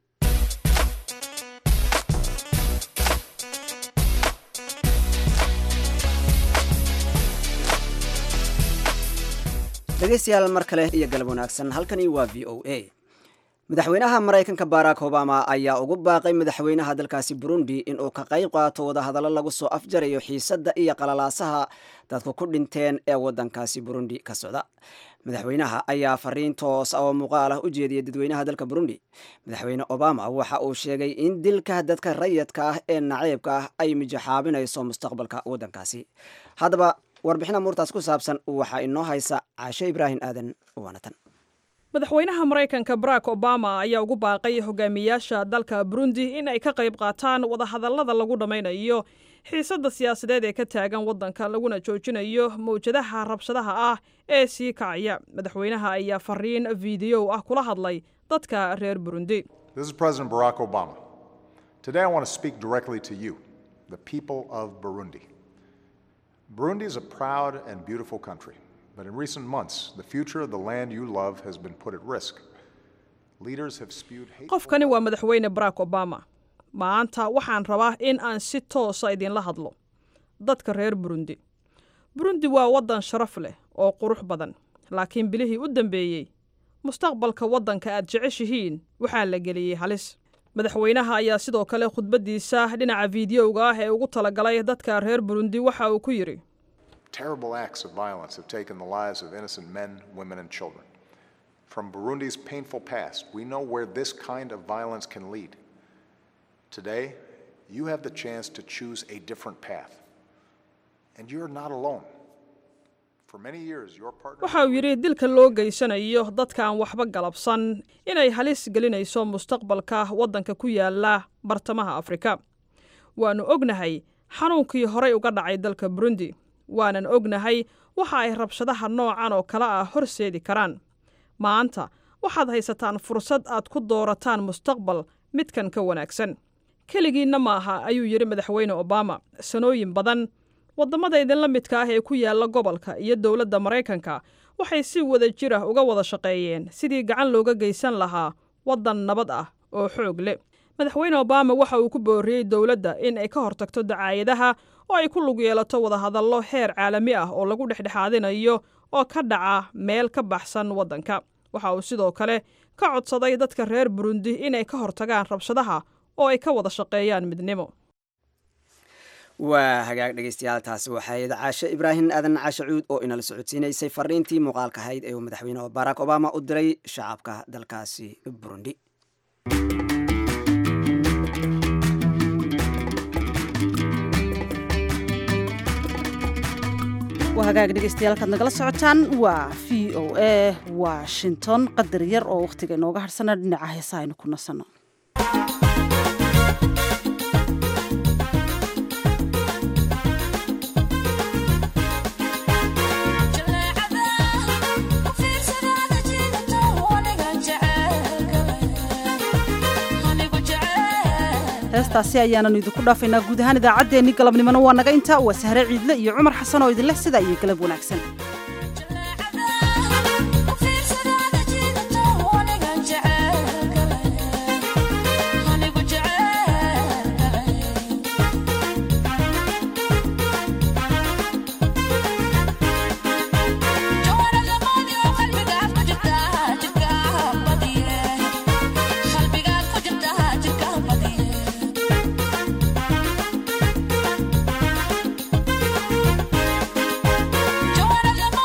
dhegaystayaal mar kale iyo galab wanaagsan halkani waa v o a madaxweynaha maraykanka barack obama ayaa ugu baaqay madaxweynaha dalkaasi burundi inuu ka qayb qaato wadahadallo lagu soo afjarayo xiisadda iyo qalalaasaha dadku ku dhinteen ee waddankaasi burundi ka socda madaxweynaha ayaa fariin toos oo muuqaal ah u jeediyay dadweynaha dalka burundi madaxweyne obama waxa uu sheegay in dilka dadka rayidka ah ee naceybka ah ay mijaxaabinayso mustaqbalka waddankaasi haddaba warbixin amuurtaas ku saabsan waxaa inoo haysa caashe ibraahim aadan waanatan madaxweynaha maraykanka barack obama ayaa ugu baaqay hogaamiyaasha dalka burundi in ay ka qayb qaataan wadahadallada lagu dhammaynayo xiisadda siyaasadeed ee ka taagan waddanka laguna joojinayo mawjadaha rabshadaha ah ee sii kacaya madaxweynaha ayaa fariin fiidiyow ah kula hadlay dadka reer burundi This is President Barack Obama. Today I want to speak directly to you, the people of Burundi. Burundi is a proud and beautiful country, but in recent months, the future of the land you love has been put at risk. Leaders have spewed hate. qofkani waa madaxweyne barack obama maanta waxaan rabaa in aan si toosa idinla hadlo dadka reer burundi burundi waa waddan sharaf leh oo qurux badan laakiin bilihii u dambeeyey mustaqbalka waddanka aad jeceshihiin waxaa la geliyey halis madaxweynaha ayaa sidoo kale khudbaddiisa dhinaca fiidiyowga ah ee ugu talagalay dadka reer burundi waxa uu ku yidhi Terrible acts of violence have taken the lives of innocent men, women, and children. From Burundi's painful past, we know where this kind of violence can lead. Today, you have the chance to choose a different path. And you're not alone. For many years, your partner. waxa uu yidhi dilka loo geysanayo dadka aan waxba galabsan inay halis gelinayso mustaqbalka waddanka ku yaala bartamaha afrika waannu ognahay xanuunkii horay uga dhacay dalka burundi waanan ognahay waxa ay rabshadaha noocan oo kale ah horseedi karaan maanta waxaad haysataan fursad aad ku doorataan mustaqbal midkan ka wanaagsan keligiinna maaha ayuu yidhi madaxweyne obama sanooyin badan waddamada idinla midka ah ee ku yaala gobolka iyo dowladda maraykanka waxay si wada jir ah uga wada shaqeeyeen sidii gacan looga geysan lahaa waddan nabad ah oo xoog leh madaxweyne obama waxa uu ku booriyey dowladda in ay ka hortagto dacaayadaha oo ay ku lug yeelato wadahadallo heer caalami ah oo lagu dhexdhexaadinayo oo ka dhaca meel ka baxsan waddanka waxa uu sidoo kale ka codsaday dadka reer burundi inay ka hortagaan rabshadaha oo ay ka wada shaqeeyaan midnimo waa hagaag dhegeystayaal taasi waxay caashe ibraahim aadan caashe cuud oo inala socodsiinaysay fariintii muuqaalka ahayd ee uu madaxweyne barack obama u diray shacabka dalkaasi burundi waa hagaag dhegeystayaal kaad nagala socotaan waa v o a washington qadar yar oo wakhtiga inooga harsana dhinaca heesaha aynu ku nasanno heestaasi ayaananu idinku dhaafaynaa guud ahaan idaacaddeenni galabnimona waa naga intaa waa sahre ciidle iyo cumar xasan oo idinleh sidaa iyo galab wanaagsan Joanna,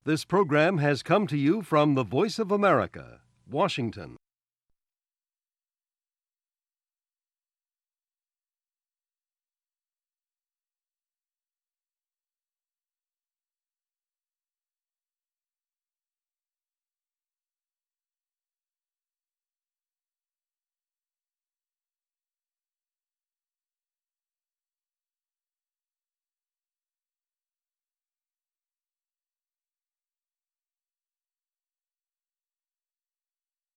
This program has come to you from the Voice of America, Washington.